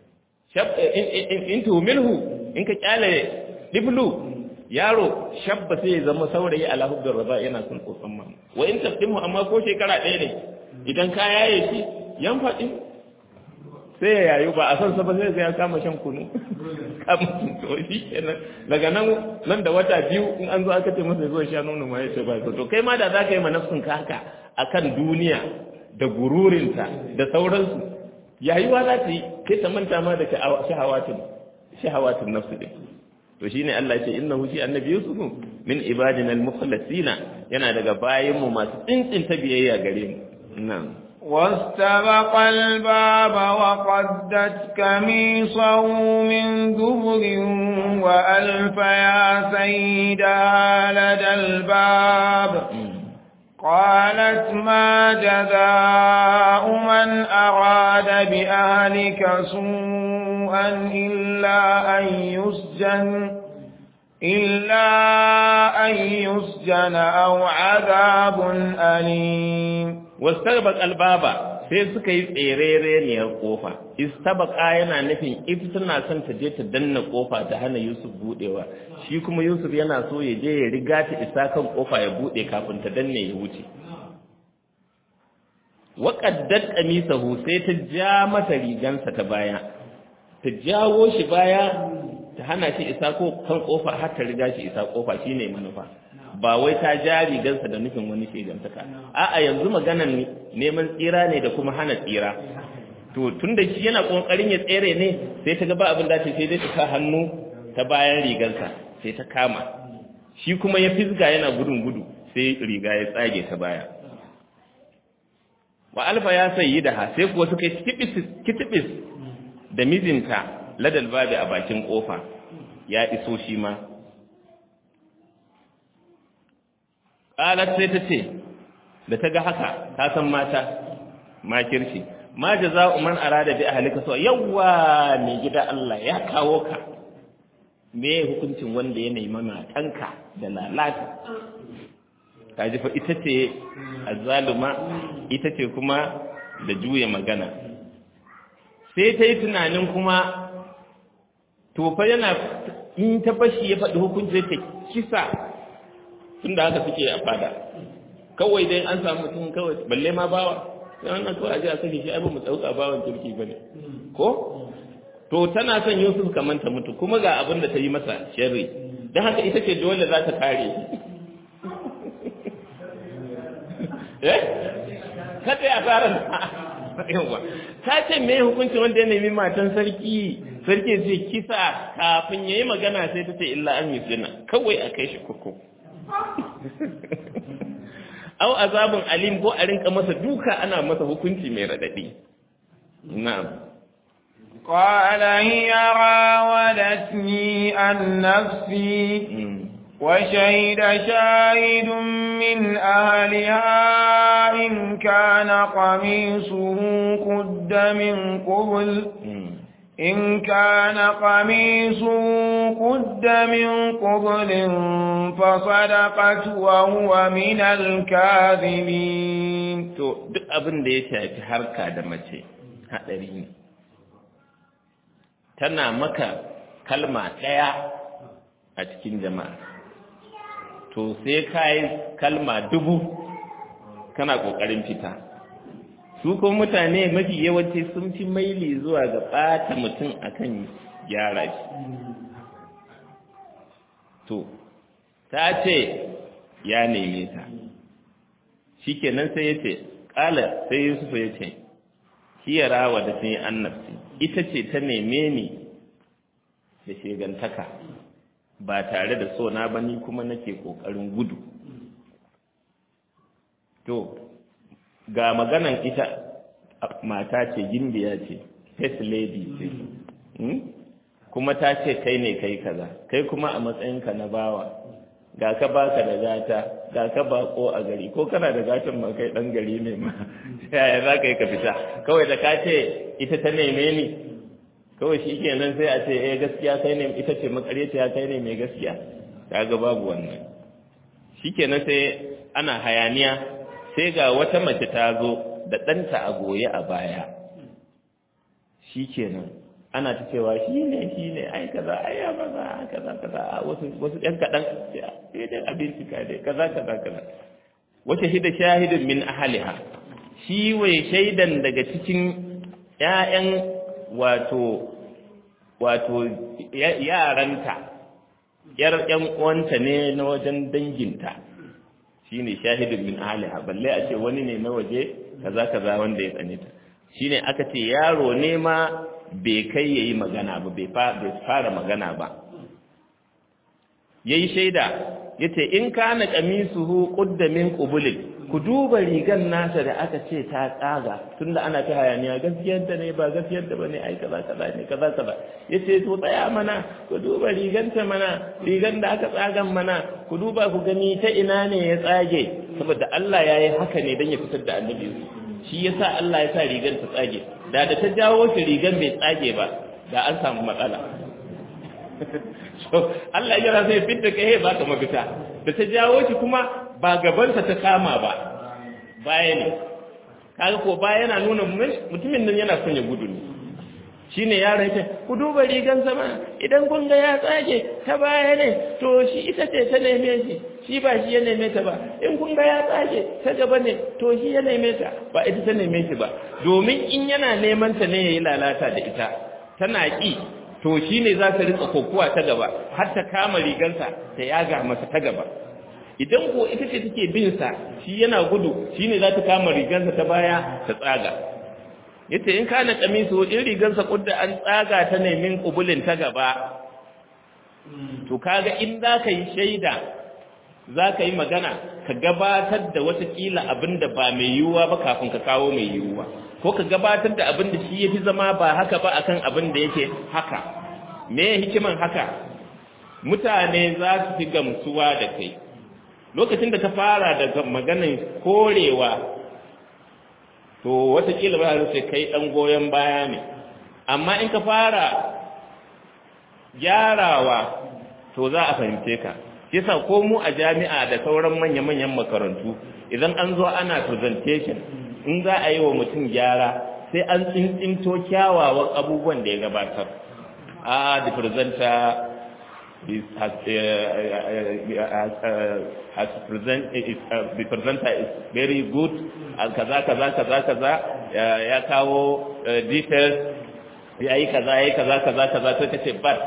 in tuhumilhu in ka kyale diblu yaro shabba sai ya zama saurayi ala hubbar raza yana son tsotson mama wa in tafdimu amma ko shekara ɗaya ne idan ka yaye shi yan faɗi sai ya yayu ba a son sa ba sai ya kama shan kunu kama to shi kenan daga nan nan da wata biyu in an zo aka ce masa zo sha nono ma ya ce ba to kai ma da za ka yi ma nafsin ka haka akan duniya da gururinta da sauransu yayuwa za ta yi sai ta manta ma da shahawatin shahawatin nafsu din to shine Allah ce innahu shi annabi Yusuf min ibadina al-mukhlasina yana daga bayin mu masu tsintsin ta biyayya gare mu na'am واستبق الباب وقدت كميصه من دبر وألف يا سيدها لدى الباب قالت ما جزاء من أراد بأهلك سوءا إلا أن يسجن إلا أن يسجن أو عذاب أليم واستبق الباب sai suka yi tsereriyar kofa istabaka yana nufin ita tana son ta je ta danna kofa ta hana Yusuf budewa shi kuma Yusuf yana so ya je ya riga ta isa kan kofa ya bude kafin ta danne ya wuce wa qaddat qamisahu sai ta ja mata rigansa ta baya ta jawo shi baya ta hana shi isa ko kan kofa har ta riga shi isa kofa shine manufa ba wai ta ja rigansa da nufin wani shegantaka a'a yanzu maganan neman tsira ne da kuma hana tsira to tunda shi yana kokarin ya tsere ne sai ta ga ba abin da ta sai dai ta sa hannu ta bayan rigarsa sai ta kama shi kuma ya fisga yana gudun gudu sai riga ya tsage ta baya wa alfa ya sayi da ha sai kuwa suka yi kitibis da mijinta ladal babi a bakin kofa ya iso shi ma qalat sai ta ce da ta ga haka ta san mata makirci ma jaza'u man arada bi ahlika so yawa mai gida Allah ya kawo ka me hukuncin wanda ya nemi matanka da lalata kaji fa ita ce azzaluma ita ce kuma da juya magana sai ta yi tunanin kuma to fa yana in ta bashi ya faɗi hukunci ta kisa tunda haka suke a fada kawai dai an samu mutum kawai balle ma bawa sai wannan kawai a ji a sake shi ai ba mu tsauka bawan kirki bane ko to tana son Yusuf kamar ta mutu kuma ga abin da ta yi masa sharri dan haka ita ce dole za ta kare eh kada ya fara yawa ta ce me hukuncin wanda ya nemi matan sarki sarki zai kisa kafin yayi magana sai ta ce illa an yusina kawai a kai shi kuku au azabun alim ko a rinka masa duka ana masa hukunci mai radadi na'am قال هي راودتني عن نفسي وشهد شاهد من أهلها إن كان قميصه قد من قبل إن كان قميصه قد من قبل فصدقت وهو من الكاذبين to duk abin da ya shafi harka da mace hadari ne tana maka kalma ɗaya a cikin jama'a to sai ka yi kalma dubu kana ƙoƙarin fita su kuma mutane mafi yawanci sun fi maili zuwa ga ɓata mutum akan gyara shi to ta ce ya neme ta shi kenan sai ya ce ƙala sai yusuf ya ce hiyara wa da sun yi annabci ita ce ta neme ni da shegantaka ba tare da so na ba ni kuma nake kokarin gudu to ga maganan ita mata ce gimbiya ce first lady ce kuma ta ce kai ne kai kaza kai kuma a matsayinka na bawa ga ka baka da gata ga ka bako a gari ko kana da gatan ma kai dan gari ne ma yaya za ka yi ka fita kawai da ka ce ita ta neme ni kawai shi kenan sai a ce eh gaskiya kai ne ita ce makaryaciya kai ne mai gaskiya kaga babu wannan shi kenan sai ana hayaniya sai ga wata mace ta zo da ɗanta a goye a baya shi kenan ana ta cewa shi ne shi ne ai kaza ai ya maza kaza kaza wasu wasu ɗan kaɗan sai dai abinci ka dai kaza kaza kaza wace hida shahidin min ahliha shi wai shaidan daga cikin ƴaƴan wato wato yaranta yar ƴan uwanta ne na wajen danginta shine shahidin min ahliha balle a ce wani ne na waje kaza kaza wanda ya tsane ta shine aka ce yaro ne ma bai kai yayi magana ba bai fara magana ba yayi shaida yace in kana qamisuhu qudda min qubulin ku duba rigan nasa da aka ce ta tsaga tunda ana ta hayaniya gaskiyar da ne ba gaskiyar da bane ai kaza kaza ne kaza kaza yace to tsaya mana ku duba riganta mana rigan da aka tsagan mana ku duba ku gani ta ina ne ya tsage saboda Allah yayi haka ne dan ya fitar da annabi shi yasa Allah ya sa rigan ta tsage da da ta jawo shi rigan bai tsage ba da an samu matsala so Allah ya sai fitta kai ba ka mafita da ta jawo shi kuma ba gabansa ta kama ba baya ne kaga ko baya yana nuna mutumin nan yana son ya gudu ne shine yaron ta ku duba rigan sama idan kun ga ya tsage ta baya ne to shi ita ce ta neme shi shi ba shi ya neme ta ba in kun ga ya tsage ta gaba ne to shi ya neme ta ba ita ta neme shi ba domin in yana neman ta ne yayi lalata da ita tana ki to shi ne za ta rinka kokowa ta gaba har ta kama rigansa ta yaga masa ta gaba idan ko ita ce take bin sa shi yana gudu shi ne za ta kama rigansa ta baya ta tsaga yace in kana kamisu in rigansa kudda an tsaga ta ne min kubulin ta gaba to kaga in za ka yi shaida za ka yi magana ka gabatar da watakila abin da ba mai yiwuwa ba kafin ka kawo mai yiwuwa ko ka gabatar da abin da shi ya fi zama ba haka ba akan abin da yake haka me hikiman haka mutane za su fi gamsuwa da kai lokacin da ka fara daga maganin korewa to watakila ba sai kai dan goyon baya ne amma in ka fara gyarawa to za a fahimce ka yasa ko mu a jami'a da sauran manya-manyan makarantu idan an zo ana presentation in za a yi wa mutum gyara sai an tsintsinto kyawawan abubuwan da ya gabatar a the presenter is has, uh, uh, uh, has present is, uh, the presenter is very good uh, kaza kaza kaza kaza uh, ya kawo uh, details ya yi kaza ya yi kaza kaza kaza sai ka ce but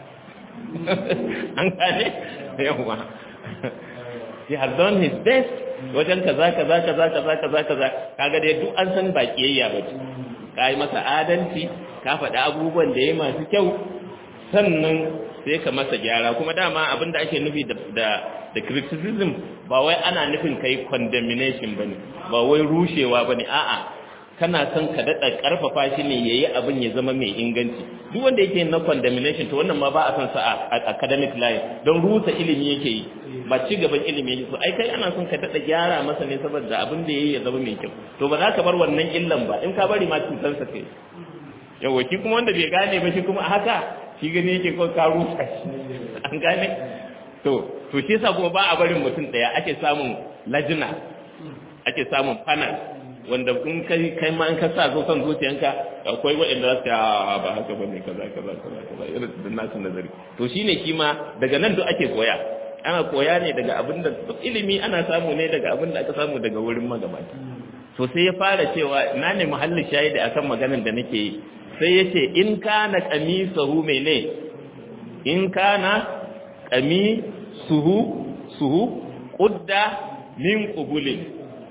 an gane yawa he has done his best wajen kaza kaza kaza kaza kaza kaza kaga dai duk an san ba kiyayya ba ka yi masa adalci ka faɗi abubuwan da ya masu kyau sannan sai ka masa gyara kuma dama abin da ake nufi da da criticism ba wai ana nufin kai condemnation bane ba wai rushewa bane a'a kana son ka daɗa ƙarfafa shi ne ya yi abin ya zama mai inganci duk wanda yake na condemnation to wannan ma ba a son sa a academic life don rusa ilimi yake yi ba ci gaban ilimi yake so ai kai ana son ka daɗa gyara masa ne saboda abin da ya yi ya zama mai kyau to ba za ka bar wannan illan ba in ka bari ma cutarsa kai yawa shi kuma wanda bai gane ba shi kuma a haka shi gani yake ko ka rusa shi an gane to to shi yasa kuma ba a barin mutum ɗaya ake samun lajina ake samun panel wanda in kai kai ma in ka sa zo son zuciyanka akwai waɗanda za su a ba haka ba ne kaza kaza kaza kaza irin da nasu nazari to shine kima daga nan duk ake koya ana koya ne daga abin da ilimi ana samu ne daga abin da aka samu daga wurin magabata to sai ya fara cewa na ne muhallin shahidi akan maganar da nake yi sai ya ce in kana qamisahu mene in kana qamisuhu suhu qudda min qubulin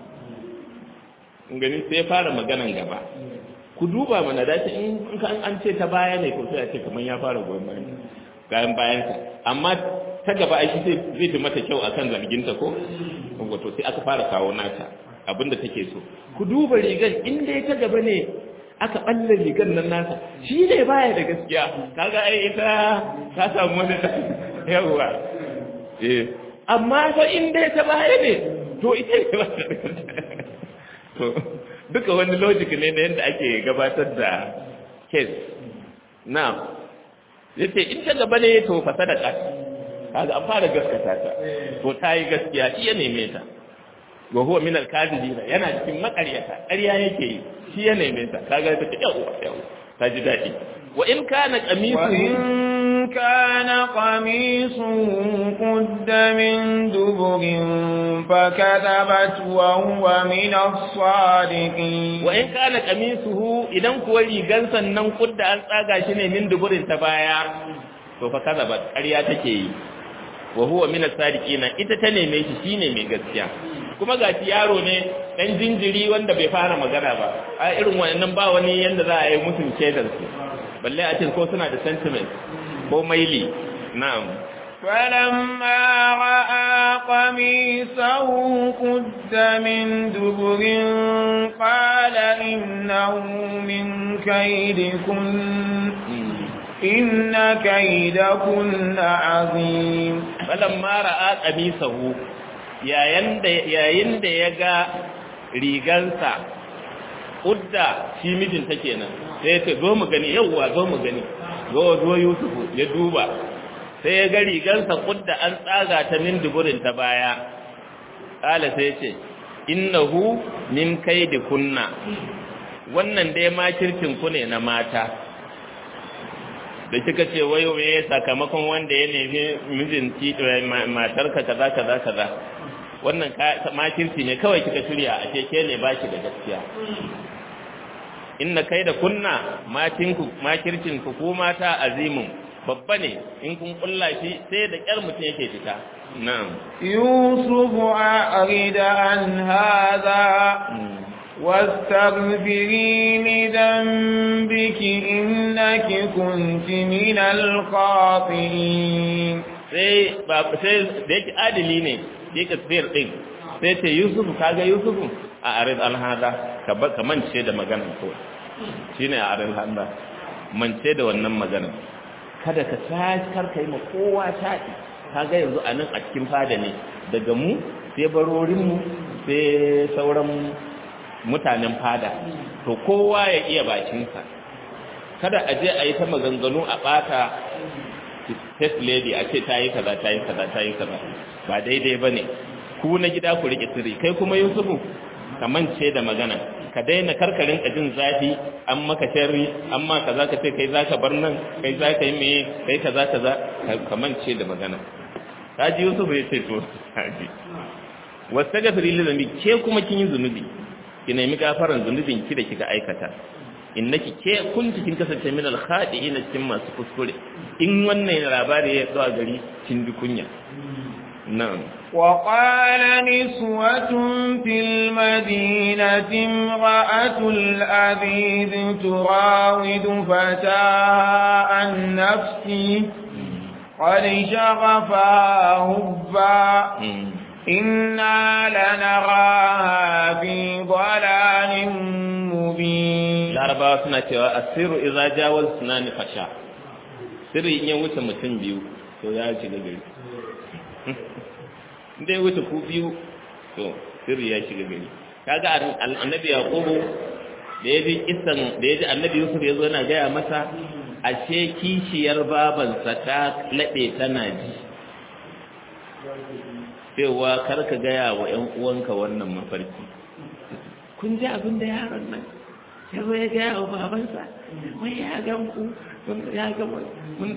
gani sai fara maganan gaba ku duba mana dace in an ce ta baya ne ko sai a ce kamar ya fara goyon bayan gayan bayansa amma ta gaba ai zai zai fi mata kyau akan zarginta ko wato sai aka fara kawo nata abinda take so ku duba rigar in dai ta gaba ne aka balle rigar nan nasa shi ne baya da gaskiya kaga ai ita ta samu wani yawa eh amma fa in dai ta baya ne to ita ne ba da to duka wani logic ne na yadda ake gabatar da case now yace in ta gaba ne to fa sadaka kaga an fara gaskata ta to ta yi gaskiya iya neme ta wa huwa min al-kadhibina yana cikin makaryata ƙarya yake yi shi ya neme ta kaga ta ce yawa yawa ta ji daɗi wa in kana qamisu كان قميصه قد من دبر فكذبت وهو من الصادقين وإن كان قميصه idan kuwa rigansa nan kudda an tsaga shi ne min duburin ta baya to fa kazabat ƙarya take yi wa huwa min as-sadiqina ita ta neme shi shine mai gaskiya kuma ga yaro ne dan jinjiri wanda bai fara magana ba a irin wannan ba wani yanda za a yi mutum shaidar su balle a ce ko suna da sentiment ko maili na'am فلما رأى قميصه قد من دبر قال إنه من كيدكن إن كيدكن عظيم فلما رأى قميصه yayin da ya ga rigansa udda shi mijinta kenan sai ya ce zo mu gani yauwa zo mu gani zo zo yusufu ya duba sai ya ga rigansa udda an tsaga ta min duburin ta baya kala sai ce innahu min kaidi kunna wannan dai makircin ku ne na mata da kika ce wayo me sakamakon wanda ya nemi mijinki matarka kaza kaza kaza wannan makirci ne kawai kika shirya a ke ne baki da gaskiya inna kai da kunna matinku makircin ku ko mata azimin babba ne in kun kulla shi sai da kyar mutum yake fita na'am yusuf a'rid an hadha واستغفري لذنبك إنك كنت من الخاطئين sai ba sai da yake adili ne yake tafiyar din sai ce Yusuf kaga Yusuf a arid alhada ka ba ka mance da maganar ko shine a arid alhada mance da wannan maganar kada ka tashi kar kai ma kowa taɗi kaga yanzu a nan a cikin fada ne daga mu sai barorin mu sai sauran mutanen fada to kowa ya iya bakinsa kada a je a yi ta maganganu a ɓata first lady a ce ta yi kaza ta yi kaza ta yi kaza ba daidai ba ne ku na gida ku riƙe sirri kai kuma yusufu ka mance da magana ka daina karkarin ka jin zafi an maka sharri an ma kaza ka ce kai zaka bar nan kai zaka yi meye kai kaza kaza ka mance da magana kaji yusufu ya ce to kaji wastaghfir li dhanbi ke kuma kin yi zunubi ki nemi gafaran zunubin ki da kika aikata innaki ke kunti kin kasance min al khadi'ina cikin masu kuskure in wannan labari ya zuwa gari kin bi kunya na'am وقال نسوة في المدينة امرأة العزيز تراود فتاها عن نفسي قد شغفها هبا إنا لنراها في ضلال مبين larabawa suna cewa asiru idza jawaz sunani fasha sirri in ya wuce mutum biyu to ya shiga gari inda ya wuce ku biyu to sirri ya shiga gari kaga annabi yaqubu da ya ji isan da ya ji annabi yusuf ya zo yana gaya masa ashe kishiyar babansa ta laɗe tana ji cewa kar ka gaya wa ‘yan uwanka wannan mafarki kun ji abin da yaron nan ya zo ya gaya wa babansa wai ya gan ku ya ga mun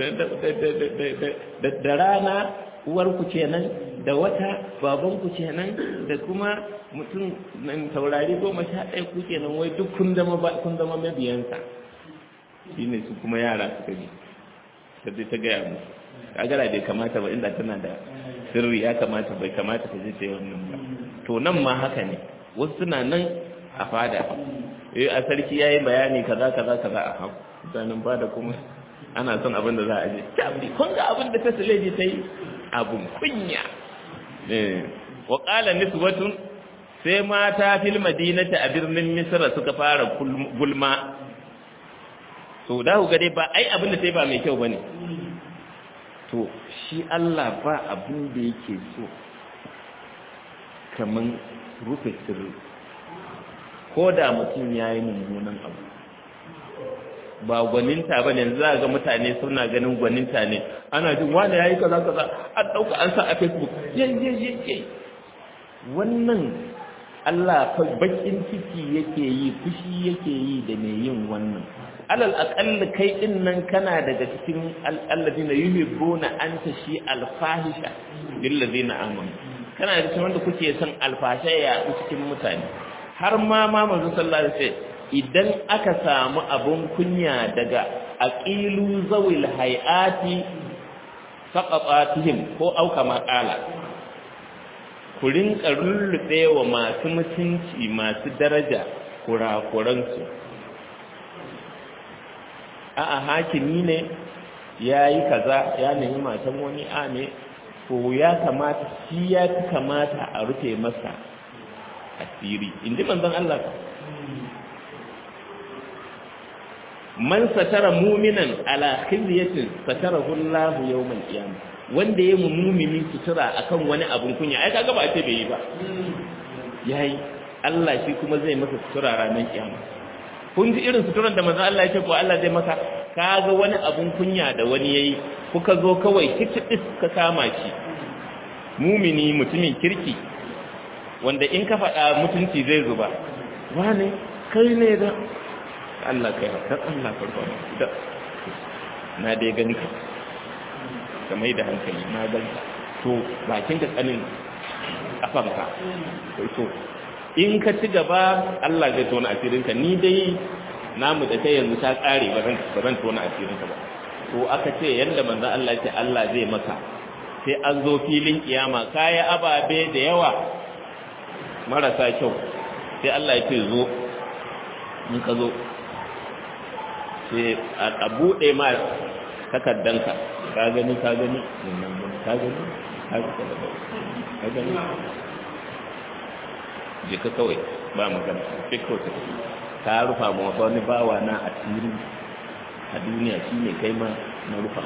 da rana uwarku kenan da wata babanku kenan da kuma mutum nan taurari goma sha ɗaya ku kenan wai duk kun zama kun zama mabiyansa shine su kuma yara suka ji sai ta gaya musu kagara bai kamata ba inda tana da sirri ya kamata bai kamata ta je ta yi wannan ba to nan ma haka ne wasu suna nan a fada eh a sarki yayi bayani kaza kaza kaza a haku mutanen fada kuma ana son abin da za a je tabi kun ga abin da ta saleji ta yi abun kunya eh wa qala niswatun sai mata fil madinati a birnin misra suka fara gulma to da ku ga dai ba ai abin da sai ba mai kyau bane to shi Allah ba abin da yake so kaman rufe sirri ko da mutum ya yi mummunan abu ba gwaninta ba ne za ga mutane suna ganin gwaninta ne ana jin wani ya yi kaza kaza an ɗauka an sa a facebook yayyayyayyay wannan Allah fa bakin ciki yake yi fushi yake yi da mai yin wannan alal aqall kai din nan kana daga cikin alladina yuhibbuna an tashi alfahisha lil ladina amanu kana daga cikin wanda kuke son alfasha ya cikin mutane har ma ma manzo sallallahu alaihi wasallam idan aka samu abun kunya daga aqilu zawil hayati faqatatihim ko auka maqala ku rinka rullube wa masu mutunci masu daraja kurakuransu a'a hakimi ne ya yi kaza ya nemi matan wani a ne ko ya kamata shi ya fi kamata a rufe masa asiri inda manzon Allah man satara muminan ala khizyatin satarahu Allah yawmal qiyamah wanda ya mumini sutura akan wani abun kunya ai kaga ba ce bai yi ba yayi Allah shi kuma zai masa sutura ranar kiyama kun ji irin suturan da manzon Allah ya ce ko Allah zai masa kaga wani abun kunya da wani yayi kuka zo kawai kicibis ka kama shi mumini mutumin kirki wanda in ka faɗa mutunci zai zuba wane kai ne da Allah kai dan Allah farko da na dai gani ka ka mai da hankali na gani to bakin ka tsanin kafanka to in ka ci gaba Allah zai tona asirinka ni dai namu da kai yanzu ta kare ba zan ba zan tona asirinka ba to aka ce yanda manzo Allah ce Allah zai maka sai an zo filin kiyama kaya ababe da yawa marasa kyau sai Allah ya ce zo in ka zo sai a buɗe ma takaddanka ka gani ka gani ka gani ka gani je ka kawai ba magana sai kawai ka rufa ma wani bawa na a tiri a duniya shi ne kai ma na rufa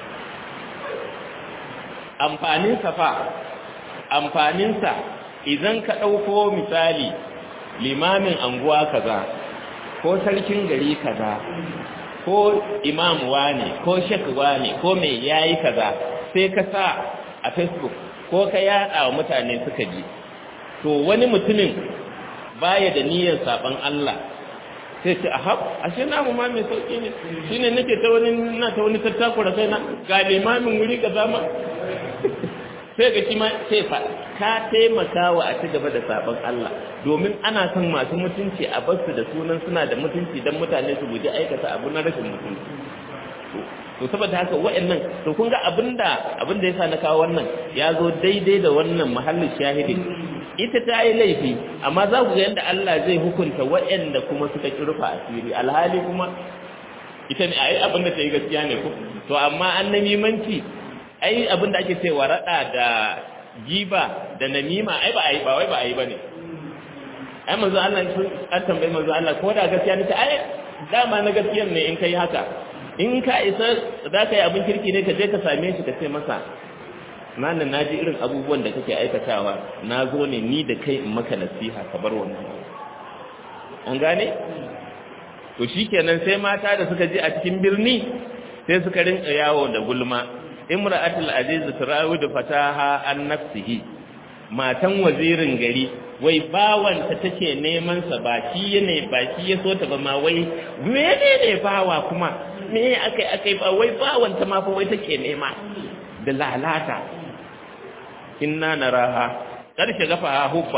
amfaninsa fa amfaninsa idan ka ɗauko misali limamin anguwa kaza ko sarkin gari kaza ko imam ne ko shek ne ko mai yayi kaza sai ka sa a facebook ko ka yada wa mutane suka ji to wani mutumin baya da niyyar saban Allah sai ce ahab ashe namu ma mai sauki ne shine nake ta wani na ta wani tattakura kai na ga limamin wuri kaza ma sai ga kima sai fa ka taimaka wa a ci gaba da sabon Allah domin ana son masu mutunci a basu da sunan suna da mutunci don mutane su guji aikata abu na rashin mutunci to saboda haka wa'annan to kun ga abinda abinda yasa na kawo wannan ya zo daidai da wannan mahallin shahidin ita ta yi laifi amma za ku ga yadda Allah zai hukunta wa'anda kuma suka kirfa asiri alhali kuma ita ne ai abinda ta yi gaskiya ne ko to amma an namimanci ai abinda ake cewa rada da giba da namima ai ba ai ba wai ba ai bane ai manzo Allah an tambaye manzo Allah ko da gaskiya ne ai dama na gaskiyan ne in kai haka in ka isa za ka yi abin kirki ne ka je ka same shi ka ce masa nan na ji irin abubuwan da kake aikatawa na zo ne ni da kai in maka nasiha ka bar wannan an gane to shikenan sai mata da suka je a cikin birni sai suka rinka yawo da gulma imra'atul aziz turawidu fataha an nafsihi matan wazirin gari wai bawanta take neman sa ba shi ne ba shi ya so ta ba ma wai menene bawa kuma me akai akai ba wai bawanta ma fa wai take nema da lalata inna naraha karshe gafa hubba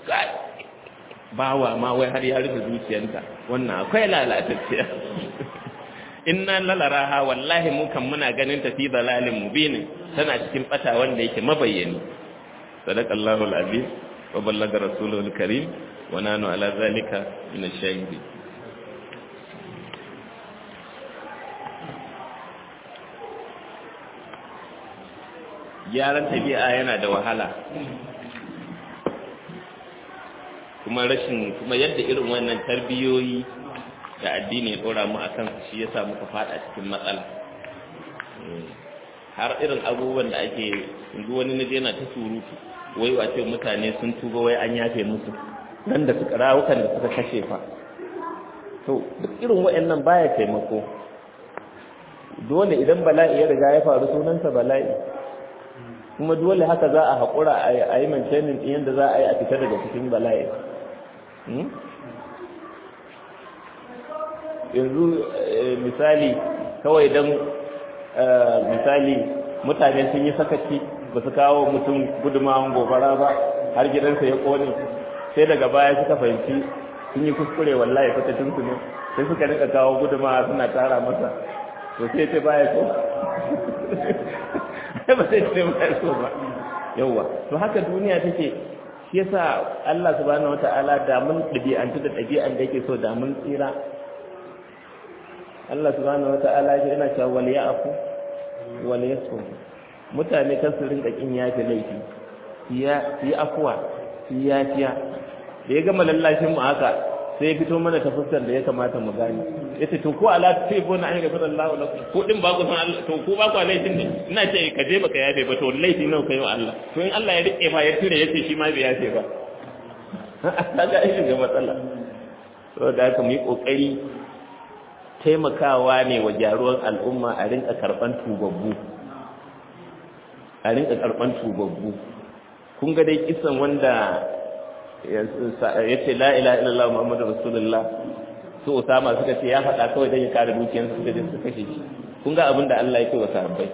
bawa ma wai har ya rufe zuciyarta wannan akwai lalatacciya inna lalaraha wallahi mu kan muna ganin ta fi dalalin mubin tana cikin bata wanda yake mabayyani sadaqallahu alazim wa ballaga rasuluhu alkarim wa nanu ala zalika min ash-shahidin gyaran tabi'a yana da wahala kuma rashin kuma yadda irin wannan tarbiyoyi da addini ya dora mu akan shi yasa muka fada cikin matsala har irin abubuwan da ake yanzu wani naje yana ta surutu wai wace mutane sun tuba wai an yafe musu nan da suka rawukan da suka kashe fa to duk irin wayannan baya taimako dole idan bala'i ya riga ya faru sunansa bala'i kuma dole haka za a haƙura a yi maintaining ɗin yadda za a yi a fita daga cikin bala'i yanzu misali kawai don misali mutane sun yi sakaci ba su kawo mutum gudumawan gobara ba har gidansa ya kone sai daga baya suka fahimci sun yi kuskure wallahi fatatunsu ne sai suka rika kawo gudumawa suna tara masa to sai ce baya so ba sai ce baya so ba yauwa to haka duniya take shi yasa Allah subhanahu wata'ala da mun dabi'antu da dabi'an da yake so da mun tsira Allah subhanahu wata'ala ya yana cewa wal ya'fu wal yasfu mutane kan su rinka kin yafi laifi ya yi afwa yi yafiya da ya gama lallashin mu haka sai ya fito mana ta fuskar da ya kamata mu gane yace to ko ala sai ko na ayyuka sallallahu alaihi ko din ba ku san Allah to ko ba ku laifin ne ina ce ka je baka yafe ba to laifi nawa kai wa Allah to in Allah ya rike ma ya tire yace shi ma bai yafe ba kaga ai shiga matsala to da haka mu yi kokari taimakawa ne wa gyaruwar al'umma a rinka karban tubabbu a rinka karban tubabbu kun ga dai kisan wanda ya ce la ila illallah muhammadu rasulullah su usama suka ce ya faɗa kawai don ya kare dukiyarsa suka je suka kashe shi kun ga abin da Allah ya ce wa sahabbai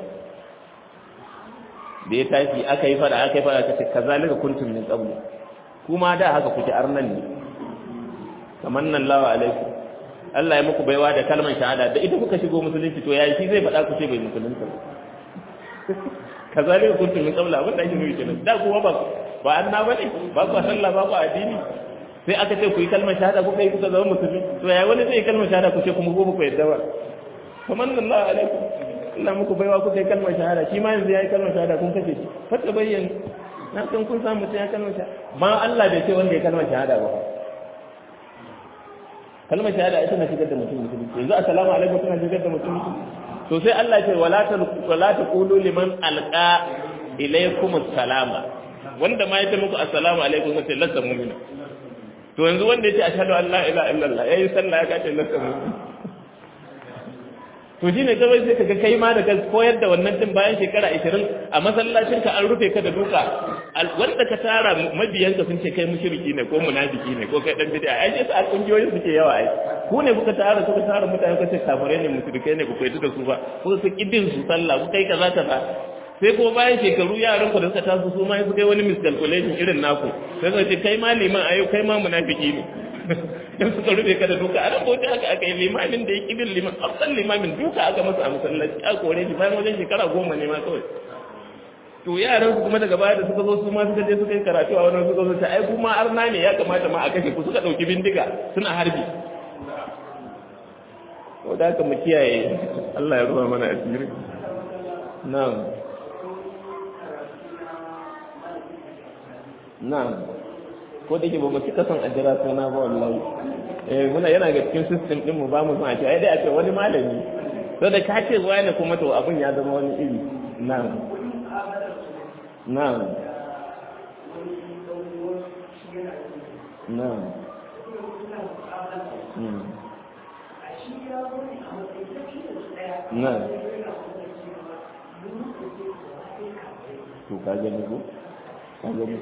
da ya tashi aka yi fada aka yi fada ta ce kazalika kuntum min qablu kuma da haka kuke arnan ne kamar nan lawa alaikum Allah ya muku baiwa da kalmar shahada da ita kuka shigo musulunci to yayi shi zai faɗa ku ce bai musulunta kazalika kuntum min qablu abin da ake nufi kenan da kuwa ba ba anna bane ba ku sallah ba ku addini sai aka ce ku yi kalmar shahada kuka yi kuka zama musulmi to ya wani zai yi kalmar shahada ku ce kuma ko ku yadda ba kamar nan Allah alaikum Allah muku baiwa kuka yi kalmar shahada shi ma yanzu ya yi kalmar shahada kun kace shi fata bayyana na san kun samu sai ya kalmar shahada ma Allah bai ce wanda ya kalmar shahada ba kalmar shahada ita na shigar da mutum mutum yanzu assalamu alaikum tana shigar da mutum mutum to sai Allah ya ce wala ta wala ta qulu liman alqa ilaykum assalama wanda ma ya ce muku assalamu alaikum sai lasa mu'mina to yanzu wanda ya ce ashhadu an la ilaha illallah yayi sallah ya kace lasa mu'mina to shi ne kawai sai kaga kai ma da ka koyar da wannan din bayan shekara 20 a masallacin ka an rufe ka da duka wanda ka tara mabiyan ka sun ce kai mushriki ne ko munafiki ne ko kai dan bid'a ai sai sa kungiyoyin suke yawa ai ku ne kuka tara kuka tara mutane kuka ce kafirai ne mushrikai ne ku koyi da su ba ko su kidin su sallah ku kai kaza kaza sai ko bayan shekaru yaran ku da suka taso su ma su kai wani miscalculation irin naku sai su ce kai ma liman ayo kai ma munafiki ne in suka rufe ka da duka a nan bauta aka aka yi limamin da ya ƙi bin liman afsan limamin duka aka masa a masallaci a kore shi bayan wajen shekara goma ne ma kawai to yaran su kuma daga baya da suka zo su ma suka je suka yi karatu a wannan suka zo ta ai kuma arna ne ya kamata ma a kashe ku suka ɗauki bindiga suna harbi to da haka mu kiyaye Allah ya ruwa mana asiri na'am na'am ko da ke ba mu cika son a jira suna ba wallahi eh muna yana ga cikin system din mu ba mu son a ce ai dai a ce wani malami to da ka ce wani kuma to abun ya zama wani iri na'am na'am na'am na'am to ka gani ko ka gani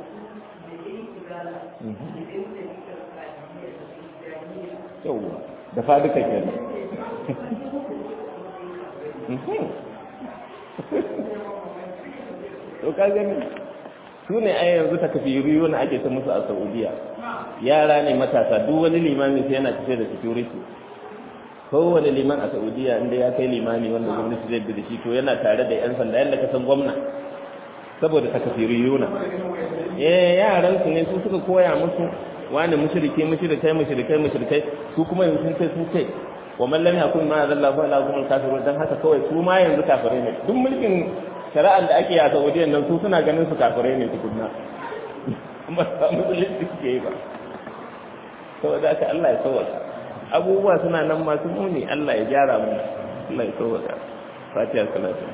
yauwa da faduka ke to ka gani su ne a yanzu ta kafi riyo na ake ta musu a saudiya yara ne matasa duk wani limami sai yana tafiya da security kowane liman a saudiya inda ya kai limami wanda gwamnati zai bi da shi to yana tare da yan sanda yadda ka san gwamna saboda takafiriyuna eh yaran su ne su suka koya musu wani mushrike mushrikai mushrikai mushrikai su kuma yanzu sun kai sun kai wa man lam yakun ma zalla fa la kumul kafirun dan haka kawai su ma yanzu kafirai ne duk mulkin shari'ar da ake yi a Saudiya nan su suna ganin su kafirai ne tukunna ba sa musulunci suke yi ba saboda haka Allah ya sauwaka abubuwa suna nan masu muni Allah ya gyara mu Allah ya sauwaka fatiha salatu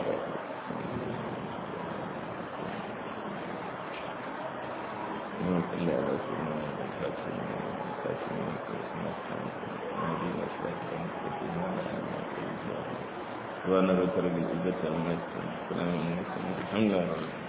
وانا ذكر بالعزة والناس السلام عليكم الحمد لله